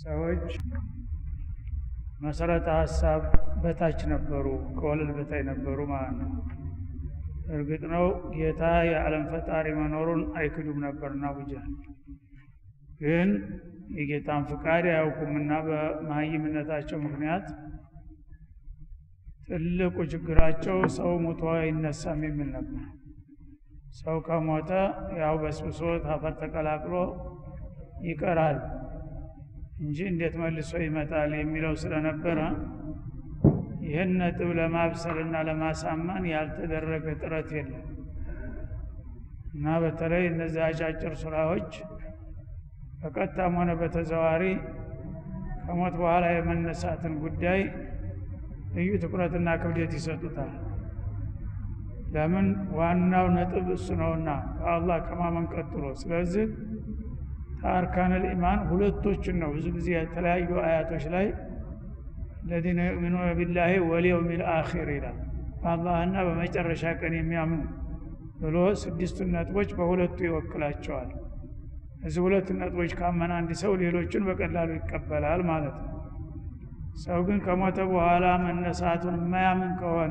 ሰዎች መሰረተ ሀሳብ በታች ነበሩ፣ ከወለል በታይ ነበሩ ማለት ነው። እርግጥ ነው ጌታ የዓለም ፈጣሪ መኖሩን አይክዱም ነበርና አቡጀህል ግን የጌታን ፍቃድ አያውቁምና በመሀይምነታቸው ምክንያት ትልቁ ችግራቸው ሰው ሙቶ አይነሳም የሚል ነበር። ሰው ከሞተ ያው በስብሶ አፈር ተቀላቅሎ ይቀራል እንጂ እንዴት መልሶ ይመጣል የሚለው ስለነበረ ይህን ነጥብ ለማብሰልና ለማሳመን ያልተደረገ ጥረት የለም እና በተለይ እነዚህ አጫጭር ስራዎች በቀጥታም ሆነ በተዘዋሪ ከሞት በኋላ የመነሳትን ጉዳይ ልዩ ትኩረትና ክብደት ይሰጡታል። ለምን ዋናው ነጥብ እሱ ነውና ከአላህ ከማመን ቀጥሎ። ስለዚህ ከአርካነል ኢማን ሁለቶችን ነው ብዙ ጊዜ የተለያዩ አያቶች ላይ ለዚነ ዩእሚኑነ ቢላሂ ወልየውሚል አኺር ይላል። በአላህና በመጨረሻ ቀን የሚያምኑ ብሎ ስድስቱን ነጥቦች በሁለቱ ይወክላቸዋል። እዚህ ሁለት ነጥቦች ካመነ አንድ ሰው ሌሎችን በቀላሉ ይቀበላል ማለት ነው። ሰው ግን ከሞተ በኋላ መነሳቱን የማያምን ከሆነ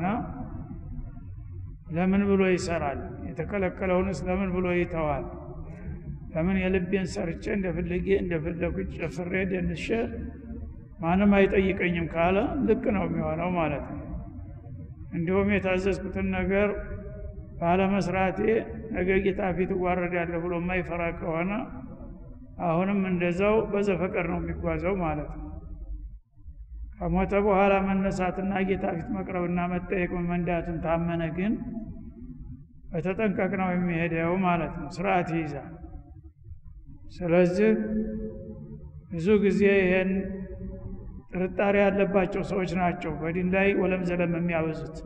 ለምን ብሎ ይሰራል? የተከለከለውንስ ለምን ብሎ ይተዋል? ለምን የልቤን ሰርቼ እንደፍልጌ እንደፈለኩ ጨፍሬ ደንሼ ማንም አይጠይቀኝም ካለ ልክ ነው የሚሆነው ማለት ነው። እንዲሁም የታዘዝኩትን ነገር ባለመስራቴ ነገ ጌታ ፊት እዋረዳለሁ ብሎ የማይፈራ ከሆነ አሁንም እንደዛው በዘፈቀድ ነው የሚጓዘው ማለት ነው። ከሞተ በኋላ መነሳትና ጌታ ፊት መቅረብና መጠየቅ መንዳቱን ታመነ ግን በተጠንቀቅ ነው የሚሄደው ማለት ነው። ስርዓት ይይዛል። ስለዚህ ብዙ ጊዜ ይሄን ጥርጣሬ ያለባቸው ሰዎች ናቸው በዲን ላይ ወለም ዘለም የሚያበዙት።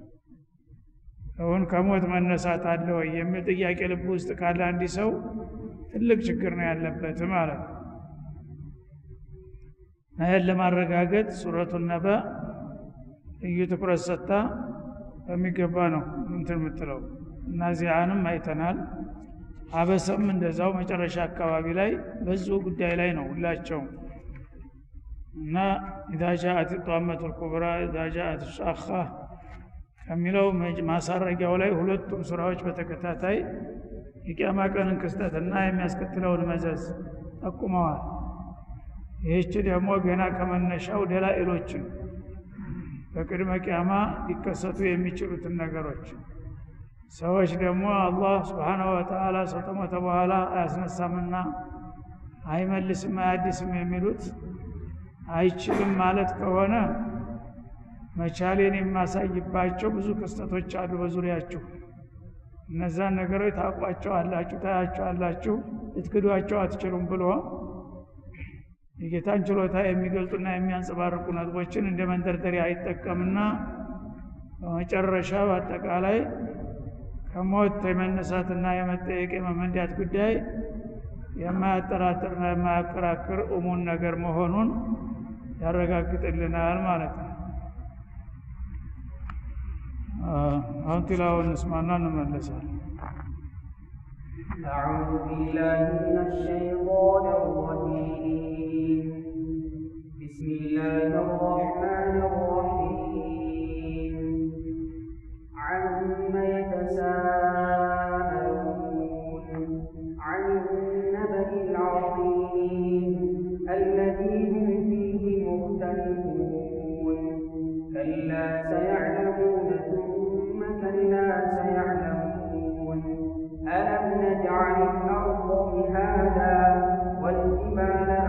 አሁን ከሞት መነሳት አለ ወይ የሚል ጥያቄ ልብ ውስጥ ካለ አንድ ሰው ትልቅ ችግር ነው ያለበት ማለት ነው። ይህን ለማረጋገጥ ሱረቱ ነበ ልዩ ትኩረት ሰጥታ በሚገባ ነው እንትን የምትለው እና ዚያንም አይተናል። አበሰም እንደዛው መጨረሻ አካባቢ ላይ በዙ ጉዳይ ላይ ነው ሁላቸውም እና ኢዛ ጃአት ጧመቱ ልኩብራ ኢዛ ጃአት ሻኻ ከሚለው ማሳረጊያው ላይ ሁለቱም ሱራዎች በተከታታይ የቅያማ ቀንን ክስተትና የሚያስከትለውን መዘዝ ጠቁመዋል። ይህች ደግሞ ገና ከመነሻው ደላኢሎችን በቅድመ ቅያማ ሊከሰቱ የሚችሉትን ነገሮች ሰዎች ደግሞ አላህ ስብሓነሁ ወተዓላ ሰው ከሞተ በኋላ አያስነሳምና አይመልስም አያድስም የሚሉት አይችልም ማለት ከሆነ መቻሌን የማሳይባቸው ብዙ ክስተቶች አሉ በዙሪያችሁ። እነዛን ነገሮች ታውቋቸው አላችሁ፣ ታያቸው አላችሁ፣ ልትክዷቸው አትችሉም ብሎ የጌታን ችሎታ የሚገልጡና የሚያንጸባርቁ ነጥቦችን እንደ መንደርደሪያ አይጠቀምና በመጨረሻ በአጠቃላይ ከሞት የመነሳትና የመጠየቅ የመመንዳት ጉዳይ የማያጠራጥርና የማያከራክር እሙን ነገር መሆኑን ያረጋግጥልናል ማለት ነው። አሁን ቲላውን እንስማና እንመለሳለን። أعوذ بالله من الشيطان الرجيم بسم الله الرحمن الرحيم عم يتساءلون عن النبأ العظيم الذي هم فيه مختلفون كلا سيعلمون ثم كلا سيعلمون ألم نجعل الأرض مهادا والجبال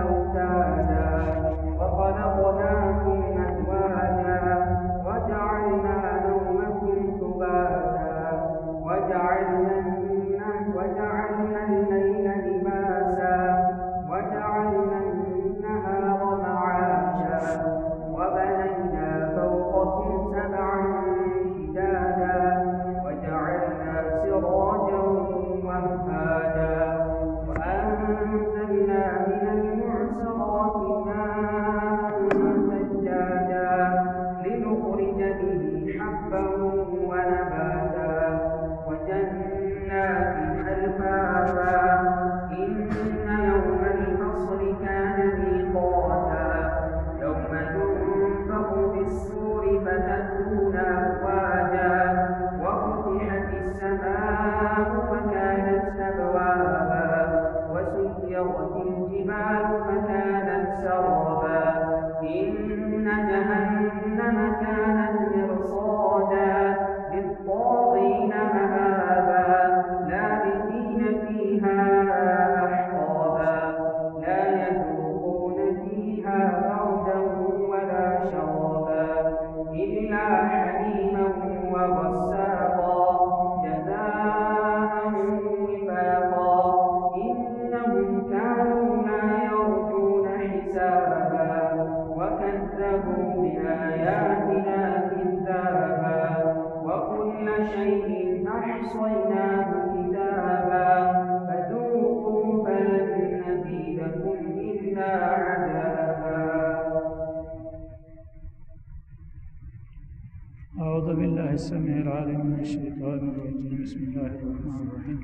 السميع العليم من الشيطان الرجيم بسم الله الرحمن الرحيم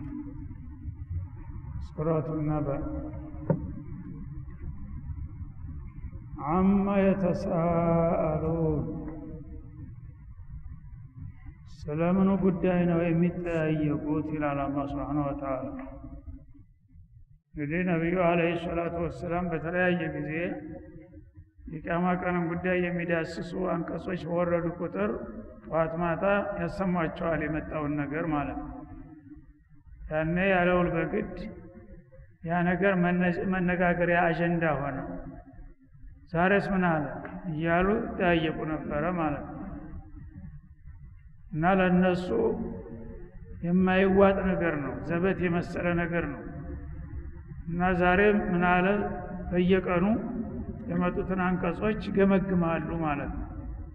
سورة النبأ عما يتساءلون ስለምኑ ጉዳይ ነው የሚጠያየቁት ይላል አላህ ስብሓነሁ ወተዓላ እንግዲህ ነቢዩ አለይሂ ሰላቱ ወሰላም በተለያየ ጊዜ የቂያማ ቀንን ጉዳይ የሚዳስሱ አንቀጾች በወረዱ ቁጥር ጠዋት ማታ ያሰሟቸዋል የመጣውን ነገር ማለት ነው ያኔ ያለውል በግድ ያ ነገር መነጋገሪያ አጀንዳ ሆነ ዛሬስ ምን አለ እያሉ ይጠያየቁ ነበረ ማለት ነው እና ለእነሱ የማይዋጥ ነገር ነው ዘበት የመሰለ ነገር ነው እና ዛሬ ምን አለ በየቀኑ የመጡትን አንቀጾች ገመግማሉ ማለት ነው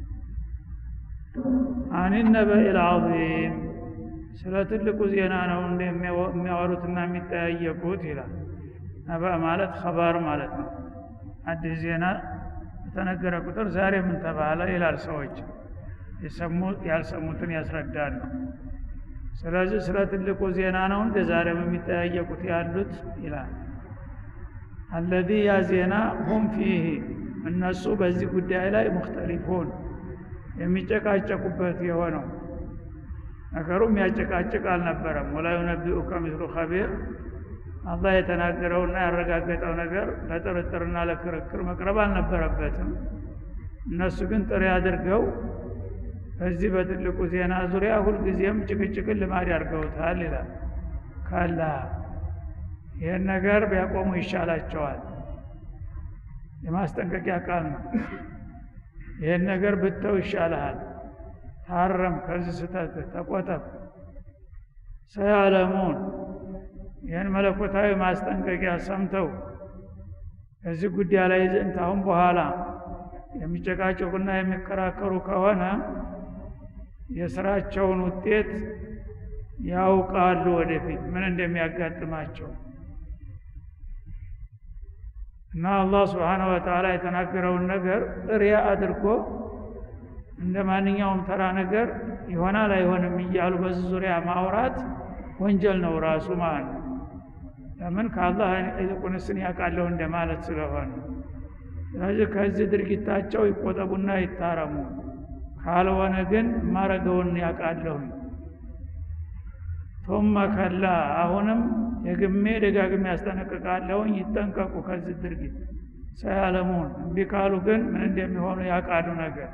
አን ነበኢ ልዓዚም ስለ ትልቁ ዜና ነው እንደ የሚያወሩትና የሚጠያየቁት ይላል ነበእ ማለት ኸባር ማለት ነው አዲስ ዜና በተነገረ ቁጥር ዛሬ ምን ተባለ ይላል ሰዎች ያልሰሙትን ያስረዳሉ ስለዚህ ስለ ትልቁ ዜና ነው እንደ ዛሬም የሚጠያየቁት ያሉት ይላል አለዚ ያ ዜና ሁም ፊህ እነሱ በዚህ ጉዳይ ላይ ሙክተሊፉን የሚጨቃጨቁበት የሆነው ነገሩ የሚያጨቃጭቅ አልነበረም ወላ ዩነቢኡከ ምስሉ ኸቢር አላህ የተናገረውና ያረጋገጠው ነገር ለጥርጥርና ለክርክር መቅረብ አልነበረበትም እነሱ ግን ጥሪ አድርገው በዚህ በትልቁ ዜና ዙሪያ ሁልጊዜም ጭቅጭቅን ልማድ ያድርገውታል ይላል ካላ ይህን ነገር ቢያቆሙ ይሻላቸዋል የማስጠንቀቂያ ቃል ነው ይህን ነገር ብተው ይሻልሃል ታረም ከዚህ ስተት ተቆጠብ ሰያለሙን ይህን መለኮታዊ ማስጠንቀቂያ ሰምተው ከዚህ ጉዳይ ላይ ዘንድ አሁን በኋላ የሚጨቃጨቁና የሚከራከሩ ከሆነ የስራቸውን ውጤት ያውቃሉ ወደፊት ምን እንደሚያጋጥማቸው እና አላህ ስብሓነሁ ወተዓላ የተናገረውን ነገር ጥሪያ አድርጎ እንደ ማንኛውም ተራ ነገር ይሆናል አይሆንም እያሉ በዚህ ዙሪያ ማውራት ወንጀል ነው ራሱ ማለት ነው ለምን ከአላህ ይልቁንስን ያውቃለሁ እንደማለት ስለሆነ ስለዚህ ከዚህ ድርጊታቸው ይቆጠቡና ይታረሙ ካልሆነ ግን ማረገውን ያውቃለሁኝ ቱመ ከላ አሁንም ደግሜ ደጋግሜ ያስጠነቅቃለሁኝ ይጠንቀቁ ከዚህ ድርጊት ሰያለሙን እምቢ ካሉ ግን ምን እንደሚሆኑ ያውቃሉ ነገር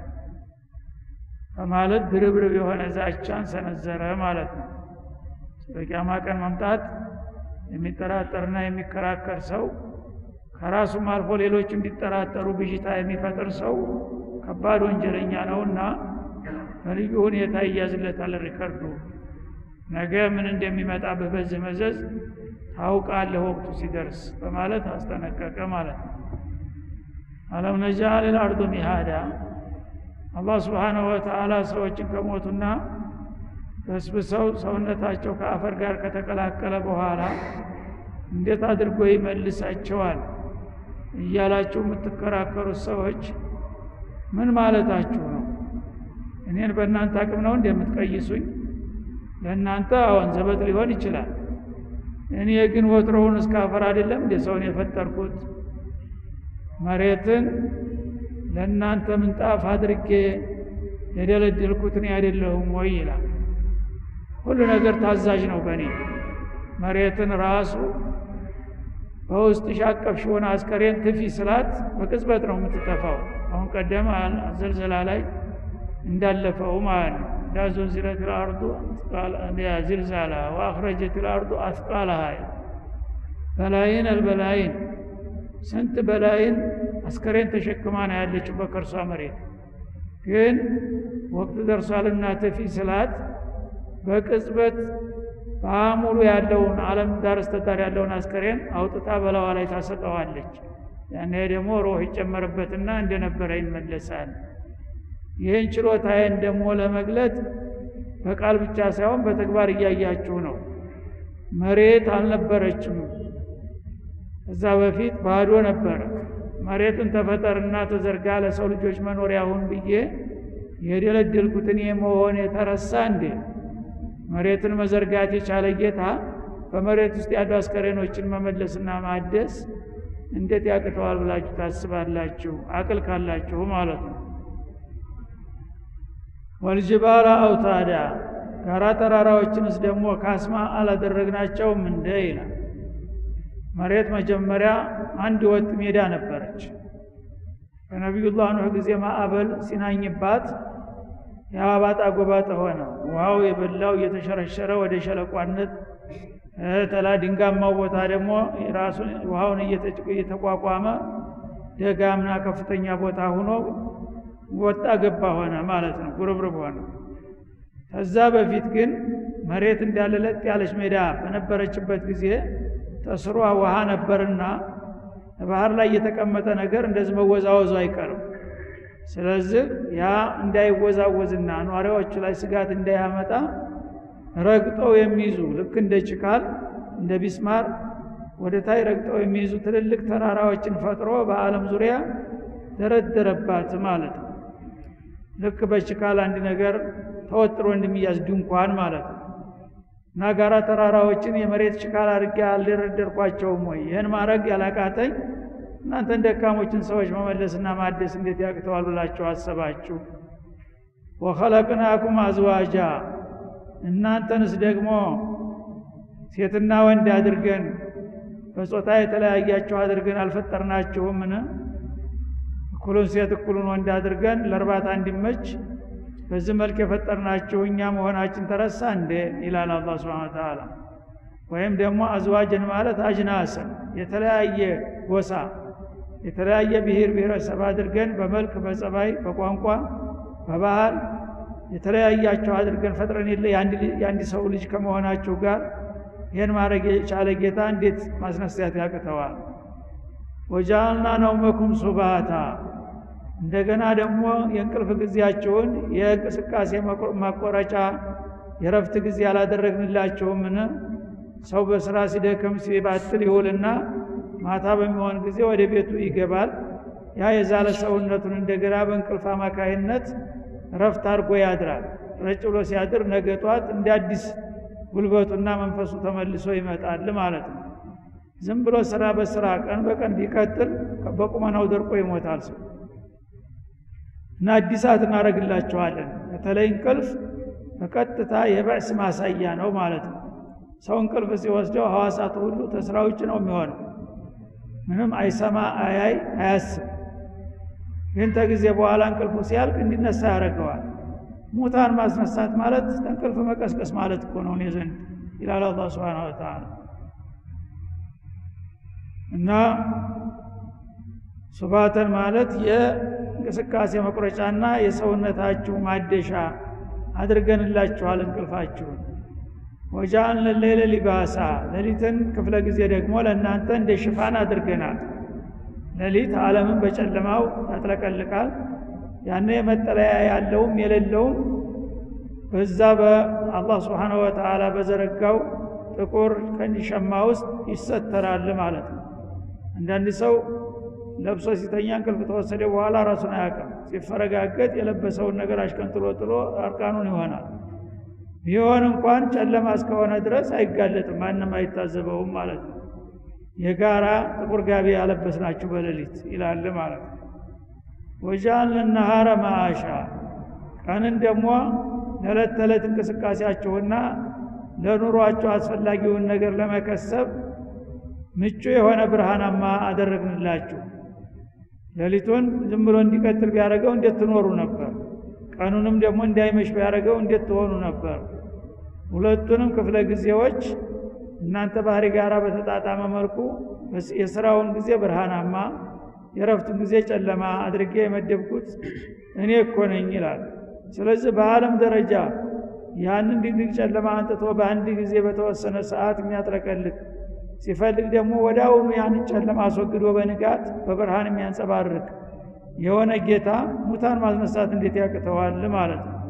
በማለት ድርብርብ የሆነ ዛቻን ሰነዘረ ማለት ነው ስለ ቂያማ ቀን መምጣት የሚጠራጠርና የሚከራከር ሰው ከራሱም አልፎ ሌሎች እንዲጠራጠሩ ብዥታ የሚፈጥር ሰው ከባድ ወንጀለኛ ነውና በልዩ ሁኔታ ይያዝለታል ሪከርዱ ነገ ምን እንደሚመጣብህ በዚህ መዘዝ ታውቃለህ ወቅቱ ሲደርስ በማለት አስጠነቀቀ ማለት ነው አለም ነጃል ልአርዱ ሚሃዳ አላህ ስብሓንሁ ወተዓላ ሰዎችን ከሞቱና በስብሰው ሰውነታቸው ከአፈር ጋር ከተቀላቀለ በኋላ እንዴት አድርጎ ይመልሳቸዋል እያላችሁ የምትከራከሩት ሰዎች ምን ማለታችሁ ነው እኔን በእናንተ አቅም ነው እንደምትቀይሱኝ ለእናንተ አዎን ዘበት ሊሆን ይችላል እኔ ግን ወትሮውን እስከ አፈር አይደለም እንደ ሰውን የፈጠርኩት መሬትን ለእናንተ ምንጣፍ አድርጌ የደለደልኩት እኔ አይደለሁም ወይ ይላል ሁሉ ነገር ታዛዥ ነው በእኔ መሬትን ራሱ በውስጥ ሻቀፍሽውን አስከሬን ትፊ ስላት በቅጽበት ነው የምትጠፋው አሁን ቀደም ዘልዘላ ላይ እንዳለፈው ማለት ነው ዳዞዚለት ልአርዱ ዝልዛላ ወአኽረጀት ልአርዱ አስቃላሃ በላይን አልበላይን ስንት በላይን አስከሬን ተሸክማ ነው ያለችው በከርሷ መሬት ግን ወቅት ደርሷልና ትፊ ስላት በቅጽበት በሙሉ ያለውን አለም ዳር እስተዳር ያለውን አስከሬን አውጥታ በላዋ ላይ ታሰጠዋለች ያኔ ደግሞ ሮህ ይጨመርበትና እንደነበረ ይመለሳል ይህን ችሎታዬን ደግሞ ለመግለጥ በቃል ብቻ ሳይሆን በተግባር እያያችሁ ነው መሬት አልነበረችም እዛ በፊት ባዶ ነበረ መሬትን ተፈጠርና ተዘርጋ ለሰው ልጆች መኖሪያ ሁን ብዬ የደለደልኩት እኔ መሆን የተረሳ እንዴ መሬትን መዘርጋት የቻለ ጌታ በመሬት ውስጥ ያሉ አስከሬኖችን መመለስና ማደስ እንዴት ያቅተዋል ብላችሁ ታስባላችሁ? አቅል ካላችሁ ማለት ነው። ወልጅባላ አውታዳ ጋራ ተራራዎችንስ ደግሞ ካስማ አላደረግናቸውም እንደ ይላል። መሬት መጀመሪያ አንድ ወጥ ሜዳ ነበረች። በነቢዩላህ ኑህ ጊዜ ማዕበል ሲናኝባት የአባጣ ጎባጣ ሆነ። ውሃው የበላው እየተሸረሸረ ወደ ሸለቋነት ተላ ድንጋማው ቦታ ደግሞ ራሱን ውሃውን እየተቋቋመ ደጋምና ከፍተኛ ቦታ ሆኖ ወጣ ገባ ሆነ ማለት ነው። ጉርብርብ ሆነ። ከዛ በፊት ግን መሬት እንዳለ ለጥ ያለች ሜዳ በነበረችበት ጊዜ ተስሯ ውሃ ነበርና ባህር ላይ የተቀመጠ ነገር እንደዚህ መወዛወዙ አይቀርም። ስለዚህ ያ እንዳይወዛወዝና ኗሪዎቹ ላይ ስጋት እንዳያመጣ ረግጠው የሚይዙ ልክ እንደ ችካል እንደ ቢስማር ወደ ታይ ረግጠው የሚይዙ ትልልቅ ተራራዎችን ፈጥሮ በዓለም ዙሪያ ደረደረባት ማለት ነው። ልክ በችካል አንድ ነገር ተወጥሮ እንደሚያዝ ድንኳን ማለት ነው። እና ጋራ ተራራዎችን የመሬት ችካል አድርጌ አልደረደርኳቸውም ወይ? ይህን ማድረግ ያላቃተኝ እናንተን ደካሞችን ሰዎች መመለስና ማደስ እንዴት ያቅተዋል ብላችሁ አሰባችሁ? ወኸለቅናኩም አዝዋጃ እናንተንስ ደግሞ ሴትና ወንድ አድርገን በጾታ የተለያያችሁ አድርገን አልፈጠርናችሁምን? እኩሉን ሴት እኩሉን ወንድ አድርገን ለእርባታ እንዲመች በዚህ መልክ የፈጠርናችሁ እኛ መሆናችን ተረሳ እንዴ? ይላል አላህ ሱብሓነሁ ወተዓላ። ወይም ደግሞ አዝዋጅን ማለት አጅናስን የተለያየ ጎሳ የተለያየ ብሔር ብሔረሰብ አድርገን በመልክ በጸባይ በቋንቋ በባህል የተለያያቸው አድርገን ፈጥረን የለ የአንድ ሰው ልጅ ከመሆናችሁ ጋር ይህን ማድረግ የቻለ ጌታ እንዴት ማስነሳት ያቅተዋል? ወጃልና ነውመኩም ሱባታ እንደገና ደግሞ የእንቅልፍ ጊዜያችሁን የእንቅስቃሴ ማቆረጫ የረፍት ጊዜ አላደረግንላችሁምን? ሰው በስራ ሲደክም ሲባትል ይውልና ማታ በሚሆን ጊዜ ወደ ቤቱ ይገባል። ያ የዛለ ሰውነቱን እንደገና በእንቅልፍ አማካይነት ረፍት አድርጎ ያድራል። ረጭ ብሎ ሲያድር ነገ ጧት እንደ አዲስ ጉልበቱና መንፈሱ ተመልሶ ይመጣል ማለት ነው። ዝም ብሎ ስራ በስራ ቀን በቀን ቢቀጥል በቁመናው ደርቆ ይሞታል ሰው እና አዲሳት እናደርግላቸዋለን። በተለይ እንቅልፍ በቀጥታ የበዕስ ማሳያ ነው ማለት ነው። ሰው እንቅልፍ ሲወስደው ሐዋሳቱ ሁሉ ተስራ ውጭ ነው የሚሆነው። ምንም አይሰማ፣ አያይ፣ አያስብ። ግን ተጊዜ በኋላ እንቅልፉ ሲያልቅ እንዲነሳ ያደርገዋል። ሙታን ማስነሳት ማለት ተንቅልፍ መቀስቀስ ማለት እኮ ነው እኔ ዘንድ ይላል አላህ ሱብሓነሁ ወተዓላ። እና ሱባተን ማለት የእንቅስቃሴ መቁረጫና የሰውነታችሁ ማደሻ አድርገንላችኋል እንቅልፋችሁን። ወጃአልነ ሌለ ሊባሳ ሌሊትን ክፍለ ጊዜ ደግሞ ለእናንተ እንደ ሽፋን አድርገናል። ሌሊት ዓለምን በጨለማው ያጥለቀልቃል። ያነ መጠለያ ያለውም የሌለውም በዛ በአላህ ስብሓነ ወተዓላ በዘረጋው ጥቁር ከንዲሸማ ውስጥ ይሰተራል ማለት ነው። አንዳንድ ሰው ለብሶ ሲተኛ እንቅልፍ ተወሰደ በኋላ ራሱን አያውቅም። ሲፈረጋገጥ የለበሰውን ነገር አሽቀንጥሎ ጥሎ አርቃኑን ይሆናል። ቢሆን እንኳን ጨለማ እስከሆነ ድረስ አይጋለጥም፣ ማንም አይታዘበውም ማለት ነው። የጋራ ጥቁር ጋቢ ያለበስናችሁ በሌሊት ይላል ማለት ነው። ወጃአልነ ነሃረ ማአሻ ቀንን ደግሞ ለዕለት ተዕለት እንቅስቃሴያችሁና ለኑሯችሁ አስፈላጊውን ነገር ለመከሰብ ምቹ የሆነ ብርሃናማ አደረግንላችሁ። ሌሊቱን ዝም ብሎ እንዲቀጥል ቢያደርገው እንዴት ትኖሩ ነበር? ቀኑንም ደግሞ እንዳይመሽ ቢያደርገው እንዴት ትሆኑ ነበር? ሁለቱንም ክፍለ ጊዜዎች እናንተ ባህሪ ጋር በተጣጣመ መልኩ የስራውን ጊዜ ብርሃናማ የረፍቱን ጊዜ ጨለማ አድርጌ የመደብኩት እኔ እኮ ነኝ ይላል። ስለዚህ በዓለም ደረጃ ያንን ድቅድቅ ጨለማ አንጥቶ በአንድ ጊዜ በተወሰነ ሰዓት የሚያጥለቀልቅ ሲፈልግ ደግሞ ወዲያውኑ ያንን ጨለማ አስወግዶ በንጋት በብርሃን የሚያንጸባርቅ የሆነ ጌታ ሙታን ማስነሳት እንዴት ያቅተዋል ማለት ነው።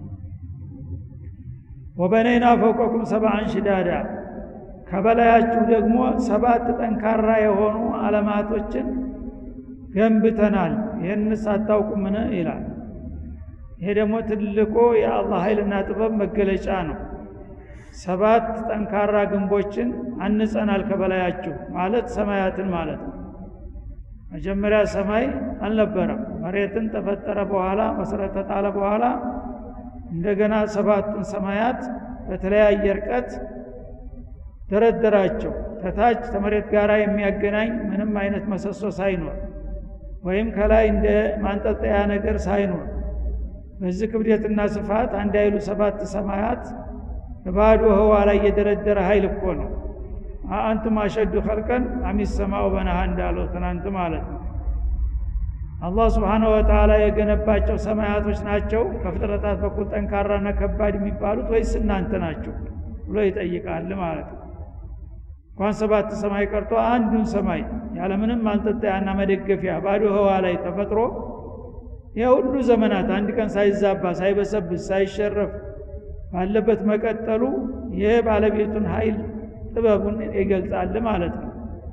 ወበነይና ፈውቀኩም ሰብዐን ሽዳዳ ከበላያችሁ ደግሞ ሰባት ጠንካራ የሆኑ አለማቶችን ገንብተናል። ይህን ሳታውቁምን ይላል። ይሄ ደግሞ ትልቁ የአላህ ኃይልና ጥበብ መገለጫ ነው ሰባት ጠንካራ ግንቦችን አንጸናል ከበላያችሁ ማለት ሰማያትን ማለት ነው መጀመሪያ ሰማይ አልነበረም መሬትን ተፈጠረ በኋላ መሰረት ተጣለ በኋላ እንደገና ሰባቱን ሰማያት በተለያየ እርቀት ደረደራቸው ከታች ከመሬት ጋር የሚያገናኝ ምንም አይነት መሰሶ ሳይኖር ወይም ከላይ እንደ ማንጠልጠያ ነገር ሳይኖር በዚህ ክብደትና ስፋት አንድ አይሉ ሰባት ሰማያት ባዶ ህዋ ላይ የደረደረ ኃይል እኮ ነው አንቱም አሸዱ ኸልቀን አሚስ ሰማው በነሃ እንዳለው ትናንት ማለት ነው አላህ ስብሓነሁ ወተዓላ የገነባቸው ሰማያቶች ናቸው ከፍጥረታት በኩል ጠንካራና ከባድ የሚባሉት ወይስ እናንተ ናቸው ብሎ ይጠይቃል ማለት ነው እንኳን ሰባት ሰማይ ቀርቶ አንዱን ሰማይ ያለምንም ማንጠጣያና መደገፊያ ባዶ ህዋ ላይ ተፈጥሮ የሁሉ ዘመናት አንድ ቀን ሳይዛባ ሳይበሰብስ ሳይሸረፍ ባለበት መቀጠሉ ይህ ባለቤቱን ኃይል ጥበቡን ይገልጻል ማለት ነው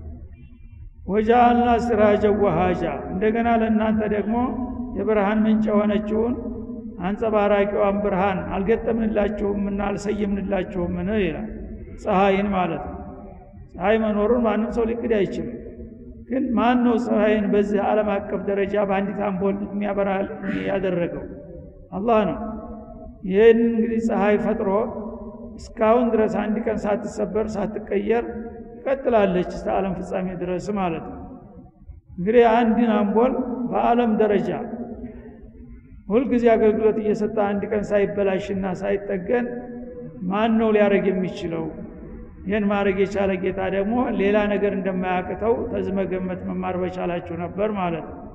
ወጃአልና ሲራጀ ወሃጃ እንደገና ለእናንተ ደግሞ የብርሃን ምንጭ የሆነችውን አንጸባራቂዋን ብርሃን አልገጠምንላችሁምና አልሰየምንላችሁምን ይላል ፀሐይን ማለት ነው ፀሐይ መኖሩን ማንም ሰው ሊክድ አይችልም ግን ማን ነው ፀሐይን በዚህ ዓለም አቀፍ ደረጃ በአንዲት አምፖል የሚያበራ ያደረገው አላህ ነው ይህን እንግዲህ ፀሐይ ፈጥሮ እስካሁን ድረስ አንድ ቀን ሳትሰበር ሳትቀየር ትቀጥላለች እስከ ዓለም ፍጻሜ ድረስ ማለት ነው እንግዲህ አንድን አምፖል በዓለም ደረጃ ሁልጊዜ አገልግሎት እየሰጠ አንድ ቀን ሳይበላሽና ሳይጠገን ማን ነው ሊያደረግ የሚችለው ይህን ማድረግ የቻለ ጌታ ደግሞ ሌላ ነገር እንደማያቅተው ተዝመገመት መማር በቻላችሁ ነበር ማለት ነው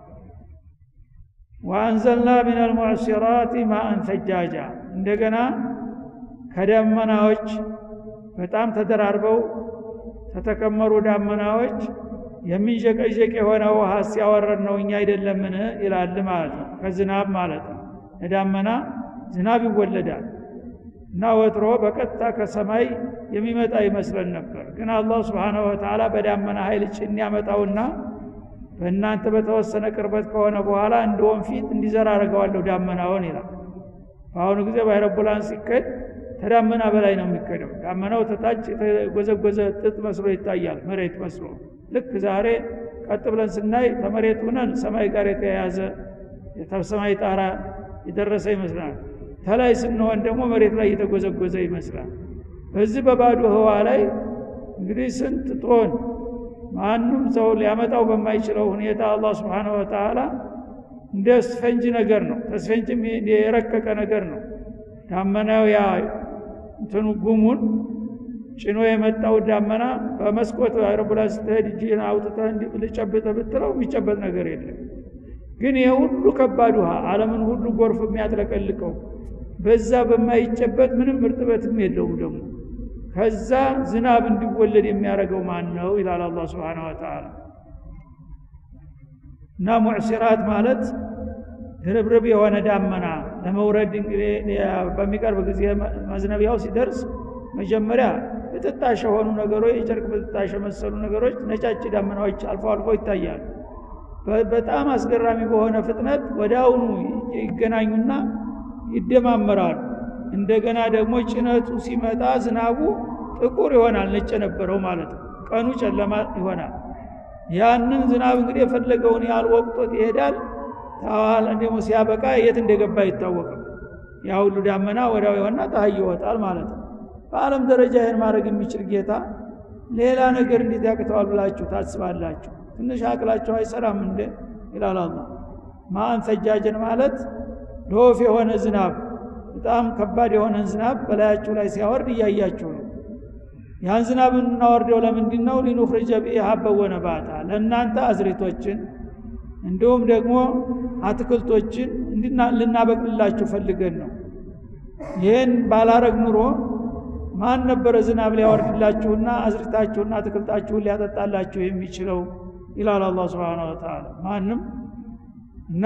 ወአንዘልና ምን አልሙዕሲራት ማአን ፈጃጃ እንደገና ከደመናዎች በጣም ተደራርበው ተተከመሩ ዳመናዎች የሚንዠቀዠቅ የሆነ ውሃ ሲያወረድ ነው እኛ አይደለምን ይላል ማለት ነው ከዝናብ ማለት ነው ለዳመና ዝናብ ይወለዳል እና ወትሮ በቀጥታ ከሰማይ የሚመጣ ይመስለን ነበር ግን አላህ ስብሓንሁ ወተዓላ በዳመና ኃይል ጭን ያመጣውና በእናንተ በተወሰነ ቅርበት ከሆነ በኋላ እንደ ወንፊት እንዲዘራ አድርገዋለሁ ዳመናውን ይላል በአሁኑ ጊዜ በአይሮፕላን ሲከድ ከዳመና በላይ ነው የሚከደው ዳመናው ተታች የተጎዘጎዘ ጥጥ መስሎ ይታያል መሬት መስሎ ልክ ዛሬ ቀጥ ብለን ስናይ ከመሬት ሁነን ሰማይ ጋር የተያያዘ ሰማይ ጣራ የደረሰ ይመስላል ተላይ ስንሆን ደግሞ መሬት ላይ የተጎዘጎዘ ይመስላል በዚህ በባዶ ህዋ ላይ እንግዲህ ስንት ቶን ማንም ሰው ሊያመጣው በማይችለው ሁኔታ አላህ ስብሓንሁ ወተዓላ እንደ ስፈንጅ ነገር ነው ተስፈንጅም የረቀቀ ነገር ነው ዳመናው ያ እንትኑ ጉሙን ጭኖ የመጣው ዳመና በመስኮት አይሮፕላን ስትሄድ እጅህን አውጥተህ ልጨብጠህ ብትለው የሚጨበጥ ነገር የለም ግን ይህ ሁሉ ከባድ ውሃ አለምን ሁሉ ጎርፍ የሚያጥለቀልቀው በዛ በማይጨበጥ ምንም እርጥበትም የለውም ደግሞ ከዛ ዝናብ እንዲወለድ የሚያደርገው ማን ነው ይላል አላ ስብን ወተላ እና ሙዕሲራት ማለት ድርብርብ የሆነ ዳመና ለመውረድ እንግዲህ በሚቀርብ ጊዜ መዝነቢያው ሲደርስ መጀመሪያ ብጥጣሽ የሆኑ ነገሮች የጨርቅ ብጥጣሽ የመሰሉ ነገሮች ነጫጭ ዳመናዎች አልፎ አልፎ ይታያሉ በጣም አስገራሚ በሆነ ፍጥነት ወደ አሁኑ ይገናኙና ይደማመራሉ እንደገና ደግሞ ጭነቱ ሲመጣ ዝናቡ ጥቁር ይሆናል ነጭ የነበረው ማለት ነው ቀኑ ጨለማ ይሆናል ያንን ዝናብ እንግዲህ የፈለገውን ያህል ወቅቶት ይሄዳል ታዋል ደግሞ ሲያበቃ የት እንደገባ አይታወቅም ያ ሁሉ ዳመና ወዲያው የሆና ፀሐይ ይወጣል ማለት ነው በአለም ደረጃ ይህን ማድረግ የሚችል ጌታ ሌላ ነገር እንዴት ያቅተዋል ብላችሁ ታስባላችሁ ትንሽ አቅላቸው አይሰራም እንደ ይላል አላ ማአን ፈጃጀን ማለት ዶፍ የሆነ ዝናብ በጣም ከባድ የሆነን ዝናብ በላያችሁ ላይ ሲያወርድ እያያችሁ ነው ያን ዝናብ እናወርደው ለምንድን ነው ሊኑኽርጀ ቢሂ ሀበን ወነባታ ለእናንተ አዝሪቶችን እንዲሁም ደግሞ አትክልቶችን ልናበቅልላችሁ ፈልገን ነው ይህን ባላረግ ኑሮ ማን ነበረ ዝናብ ሊያወርድላችሁና አዝርታችሁና አትክልታችሁን ሊያጠጣላችሁ የሚችለው ይላል አላ ስብን ወተላ ማንም እና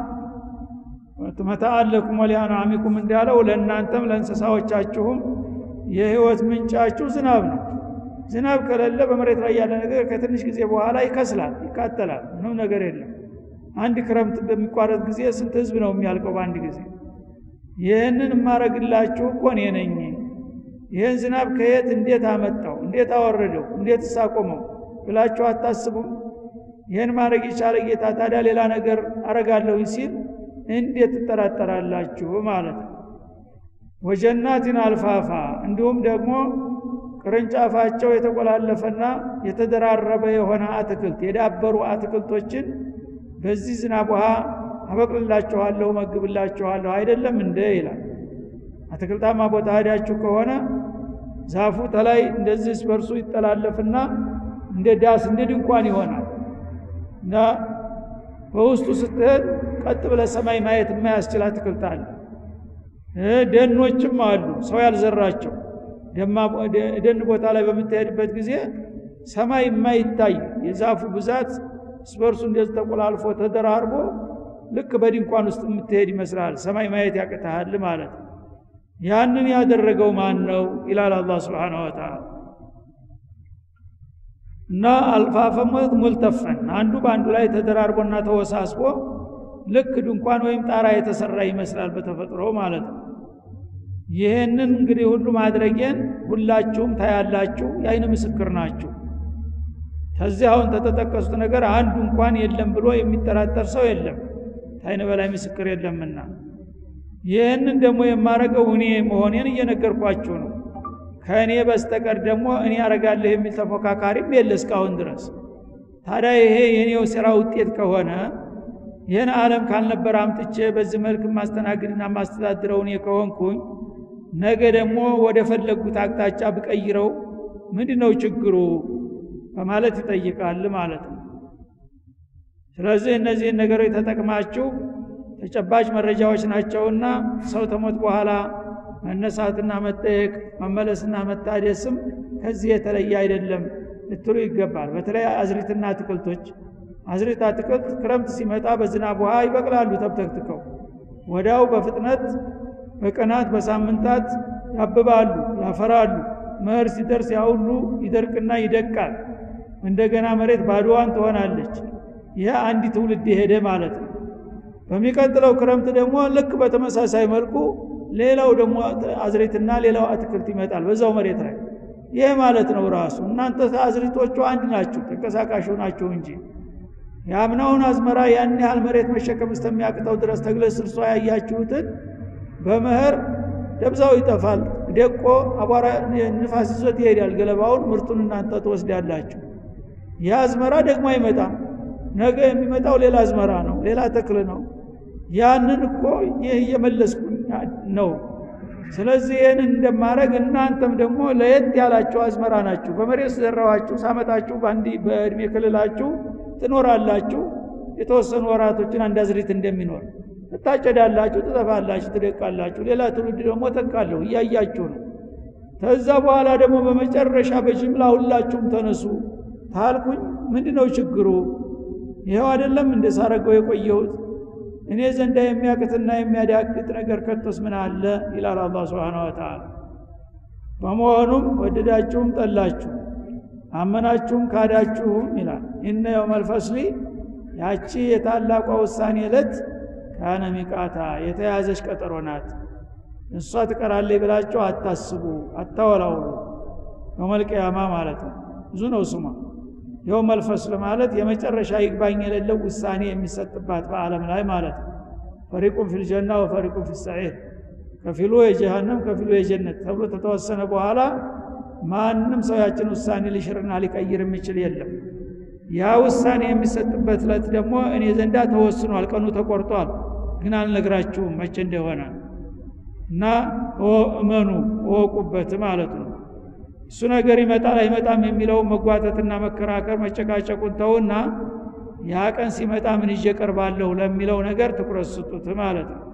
መታአለኩም ወሊአንዓሚኩም እንዳለው ለእናንተም ለእንስሳዎቻችሁም የህይወት ምንጫችሁ ዝናብ ነው ዝናብ ከሌለ በመሬት ላይ ያለ ነገር ከትንሽ ጊዜ በኋላ ይከስላል ይቃጠላል ምንም ነገር የለም አንድ ክረምት በሚቋረጥ ጊዜ ስንት ህዝብ ነው የሚያልቀው በአንድ ጊዜ ይህንን የማረግላችሁ እኮ እኔ ነኝ ይህን ዝናብ ከየት እንዴት አመጣው እንዴት አወረደው እንዴት ሳቆመው ብላችሁ አታስቡም ይህን ማድረግ የቻለ ጌታ ታዲያ ሌላ ነገር አረጋለሁ ሲል እንዴት ትጠራጠራላችሁ ማለት ነው ወጀናትን አልፋፋ እንዲሁም ደግሞ ቅርንጫፋቸው የተቆላለፈና የተደራረበ የሆነ አትክልት የዳበሩ አትክልቶችን በዚህ ዝናብ ውሃ አበቅልላችኋለሁ መግብላችኋለሁ አይደለም እንደ ይላል አትክልታማ ቦታ ሄዳችሁ ከሆነ ዛፉ ተላይ እንደዚህ በርሱ ይጠላለፍና እንደ ዳስ እንደ ድንኳን ይሆናል እና በውስጡ ስትሄድ ቀጥ ብለ ሰማይ ማየት የማያስችል አትክልት አለ ደኖችም አሉ ሰው ያልዘራቸው ደን ቦታ ላይ በምትሄድበት ጊዜ ሰማይ የማይታይ የዛፉ ብዛት ስበርሱ እንደዚህ ተቆላልፎ ተደራርቦ ልክ በድንኳን ውስጥ የምትሄድ ይመስላል ሰማይ ማየት ያቅተሃል ማለት ነው ያንን ያደረገው ማን ነው ይላል አላህ ስብሓንሁ ወተዓላ እና አልፋፈሞት ሙልተፈን አንዱ በአንዱ ላይ ተደራርቦና ተወሳስቦ ልክ ድንኳን ወይም ጣራ የተሰራ ይመስላል በተፈጥሮ ማለት ነው ይህንን እንግዲህ ሁሉ ማድረጌን ሁላችሁም ታያላችሁ የአይን ምስክር ናችሁ ከዚህ አሁን ተተጠቀሱት ነገር አንዱ እንኳን የለም ብሎ የሚጠራጠር ሰው የለም ታይን በላይ ምስክር የለምና ይህንን ደግሞ የማረገው እኔ መሆኔን እየነገርኳችሁ ነው ከእኔ በስተቀር ደግሞ እኔ አረጋለሁ የሚል ተፎካካሪም የለ እስካሁን ድረስ ታዲያ ይሄ የኔው ስራ ውጤት ከሆነ ይህን ዓለም ካልነበረ አምጥቼ በዚህ መልክ ማስተናግድና ማስተዳድረው እኔ ከሆንኩኝ ነገ ደግሞ ወደ ፈለጉት አቅጣጫ ብቀይረው ምንድን ነው ችግሩ በማለት ይጠይቃል ማለት ነው ስለዚህ እነዚህን ነገሮች ተጠቅማችሁ ተጨባጭ መረጃዎች ናቸውና ሰው ተሞት በኋላ መነሳትና መጠየቅ መመለስና መታደስም ከዚህ የተለየ አይደለም ልትሉ ይገባል በተለይ አዝሪትና አትክልቶች አዝሪት አትክልት ክረምት ሲመጣ በዝናብ ውሃ ይበቅላሉ ተብተክትከው ወዲያው በፍጥነት በቀናት በሳምንታት ያብባሉ ያፈራሉ መኸር ሲደርስ ያሁሉ ይደርቅና ይደቃል እንደገና መሬት ባዶዋን ትሆናለች ይህ አንድ ትውልድ የሄደ ማለት ነው በሚቀጥለው ክረምት ደግሞ ልክ በተመሳሳይ መልኩ ሌላው ደግሞ አዝሬትና ሌላው አትክልት ይመጣል በዛው መሬት ላይ ይህ ማለት ነው ራሱ እናንተ አዝሪቶቹ አንድ ናችሁ ተንቀሳቃሽ ናችሁ እንጂ የአምናውን አዝመራ ያን ያህል መሬት መሸከም እስከሚያቅተው ድረስ ተግለ ስርሷ ያያችሁትን በመኸር ደብዛው ይጠፋል ደቆ አቧራ ንፋስ ይዞት ይሄዳል ገለባውን ምርቱን እናንተ ትወስዳላችሁ ይህ አዝመራ ደግሞ አይመጣም ነገ የሚመጣው ሌላ አዝመራ ነው ሌላ ተክል ነው ያንን እኮ ይህ እየመለስኩኝ ነው ስለዚህ ይህን እንደማረግ እናንተም ደግሞ ለየት ያላችሁ አዝመራ ናችሁ በመሬት ዘራዋችሁ ሳመጣችሁ በአንድ በእድሜ ክልላችሁ ትኖራላችሁ የተወሰኑ ወራቶችን አንድ አዝሪት እንደሚኖር ትታጨዳላችሁ ትጠፋላችሁ ትደቃላችሁ ሌላ ትውልድ ደግሞ ተካለሁ እያያችሁ ነው ከዛ በኋላ ደግሞ በመጨረሻ በጅምላ ሁላችሁም ተነሱ ታልኩኝ ምንድ ነው ችግሩ ይኸው አይደለም እንደ ሳረገው የቆየሁት እኔ ዘንዳ የሚያቅትና የሚያዳቅጥ ነገር ከቶስ ምን አለ ይላል አላ ስብን ወተላ በመሆኑም ወደዳችሁም ጠላችሁ አመናችሁም ካዳችሁም ይላል እነ የውመልፈስሊ ያቺ የታላቋ ውሳኔ ዕለት ካነ ሚቃታ የተያዘች ቀጠሮ ናት እሷ ትቀራለች ብላችሁ አታስቡ አታወላውሉ የውመልቅያማ ማለት ነው ብዙ ነው ስሟ የውም አልፈስል ማለት የመጨረሻ ይግባኝ የሌለው ውሳኔ የሚሰጥባት በዓለም ላይ ማለት ነው ፈሪቁን ፊልጀና ወፈሪቁን ፊሰዒር ከፊሉ የጀሃነም ከፊሉ የጀነት ተብሎ ተተወሰነ በኋላ ማንም ሰው ያችን ውሳኔ ሊሽርና ሊቀይር የሚችል የለም ያ ውሳኔ የሚሰጥበት ለት ደግሞ እኔ ዘንዳ ተወስኗል ቀኑ ተቆርጧል ግን አልነግራችሁም መቼ እንደሆነ እና እመኑ እወቁበት ማለት ነው እሱ ነገር ይመጣል አይመጣም የሚለው መጓተትና መከራከር መጨቃጨቁን ተውና ያ ቀን ሲመጣ ምን ይዤ ቀርባለሁ ለሚለው ነገር ትኩረት ስጡት ማለት ነው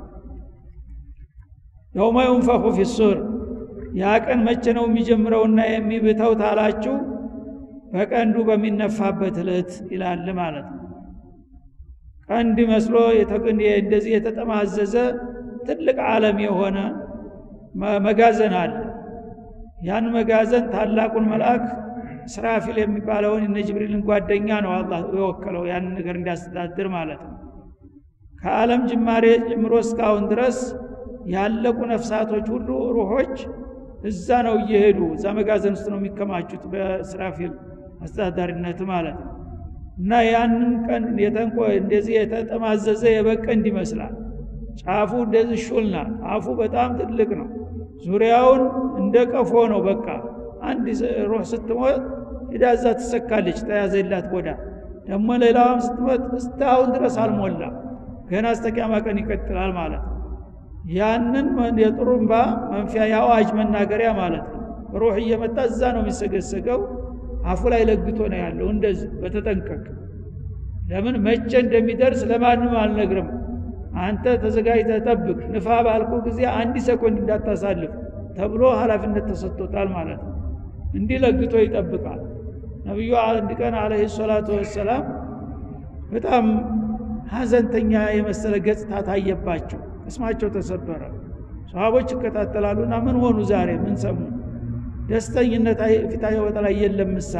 የውመ ዩንፈኹ ፊሱር ያ ቀን መቼ ነው የሚጀምረውና የሚብተው ታላችሁ በቀንዱ በሚነፋበት እለት ይላል ማለት ነው ቀንድ መስሎ እንደዚህ የተጠማዘዘ ትልቅ ዓለም የሆነ መጋዘን አለ ያን መጋዘን ታላቁን መልአክ ስራፊል የሚባለውን እነ ጅብሪልን ጓደኛ ነው አላህ የወከለው ያን ነገር እንዲያስተዳድር ማለት ነው ከዓለም ጅማሬ ጀምሮ እስካሁን ድረስ ያለቁ ነፍሳቶች ሁሉ ሩሖች እዛ ነው እየሄዱ እዛ መጋዘን ውስጥ ነው የሚከማቹት በእስራፊል አስተዳዳሪነት ማለት ነው እና ያንን ቀን የተንቆ እንደዚህ የተጠማዘዘ የበቀንድ ይመስላል ጫፉ እንደዚህ ሹልና አፉ በጣም ትልቅ ነው ዙሪያውን እንደ ቀፎ ነው በቃ አንድ ሩህ ስትሞት ሂዳ እዛ ትሰካለች ተያዘላት ጎዳ ደግሞ ሌላዋም ስትሞት እስካሁን ድረስ አልሞላ ገና እስተቂያማ ቀን ይቀጥላል ማለት ነው ያንን የጥሩምባ መንፊያ የአዋጅ መናገሪያ ማለት ነው ሩህ እየመጣ እዛ ነው የሚሰገሰገው አፉ ላይ ለግቶ ነው ያለው እንደዚህ በተጠንቀቅ ለምን መቼ እንደሚደርስ ለማንም አልነግርም አንተ ተዘጋጅተህ ጠብቅ ንፋ ባልኩ ጊዜ አንድ ሰኮንድ እንዳታሳልፍ ተብሎ ኃላፊነት ተሰጥቶታል ማለት ነው እንዲህ ለግቶ ይጠብቃል ነቢዩ አንድ ቀን አለህ ሰላቱ ወሰላም በጣም ሀዘንተኛ የመሰለ ገጽታ ታየባቸው ቅስማቸው ተሰበረ ሰሃቦች ይከታተላሉና ምን ሆኑ ዛሬ ምን ሰሙ ደስተኝነት ፊታቸው ላይ የለም ምሳ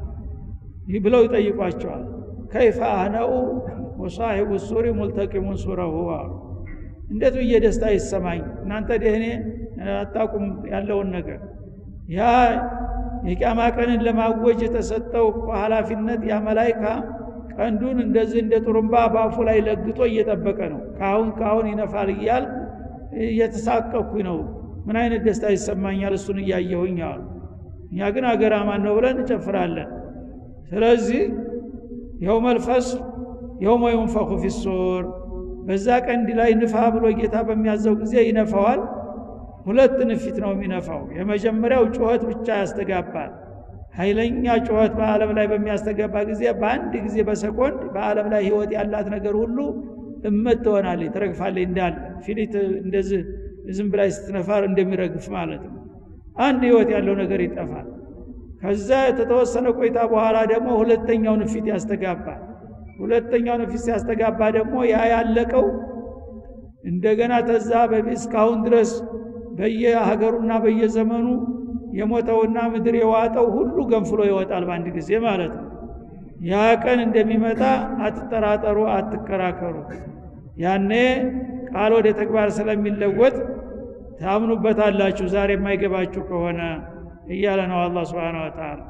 ብለው ይጠይቋቸዋል ከይፈ አነኡ ወሳሒቡ ሱሪ ሙልተቂሙን ሱረሁ አሉ እንዴት ብዬ ደስታ ይሰማኝ እናንተ ደህኔ አታቁም ያለውን ነገር ያ የቅያማ ቀንን ለማወጅ የተሰጠው ኃላፊነት ያ መላይካ ቀንዱን እንደዚህ እንደ ጥሩምባ በአፉ ላይ ለግቶ እየጠበቀ ነው ካሁን ካሁን ይነፋል እያል እየተሳቀኩኝ ነው ምን አይነት ደስታ ይሰማኛል እሱን እያየሁኝ አሉ እኛ ግን አገራማን ነው ብለን እንጨፍራለን ስለዚህ የውመ ልፈስል የውመ ዩንፈኹ ፊሱር በዛ ቀንድ ላይ ንፋ ብሎ ጌታ በሚያዘው ጊዜ ይነፋዋል ሁለት ንፊት ነው የሚነፋው የመጀመሪያው ጩኸት ብቻ ያስተጋባል ኃይለኛ ጩኸት በዓለም ላይ በሚያስተጋባ ጊዜ በአንድ ጊዜ በሰኮንድ በዓለም ላይ ህይወት ያላት ነገር ሁሉ እመት ትሆናለች ትረግፋለች እንዳለ ፊሊት እንደዚህ ዝም ብላይ ስትነፋር እንደሚረግፍ ማለት ነው አንድ ህይወት ያለው ነገር ይጠፋል ከዛ የተተወሰነ ቆይታ በኋላ ደግሞ ሁለተኛው ንፊት ያስተጋባል ሁለተኛው ንፊት ሲያስተጋባ ደግሞ ያ ያለቀው እንደገና ተዛ በፊት እስካሁን ድረስ በየሀገሩና በየዘመኑ የሞተውና ምድር የዋጠው ሁሉ ገንፍሎ ይወጣል በአንድ ጊዜ ማለት ነው ያ ቀን እንደሚመጣ አትጠራጠሩ አትከራከሩ ያኔ ቃል ወደ ተግባር ስለሚለወጥ ታምኑበታላችሁ ዛሬ የማይገባችሁ ከሆነ እያለ ነው አላ ስብን ወተላ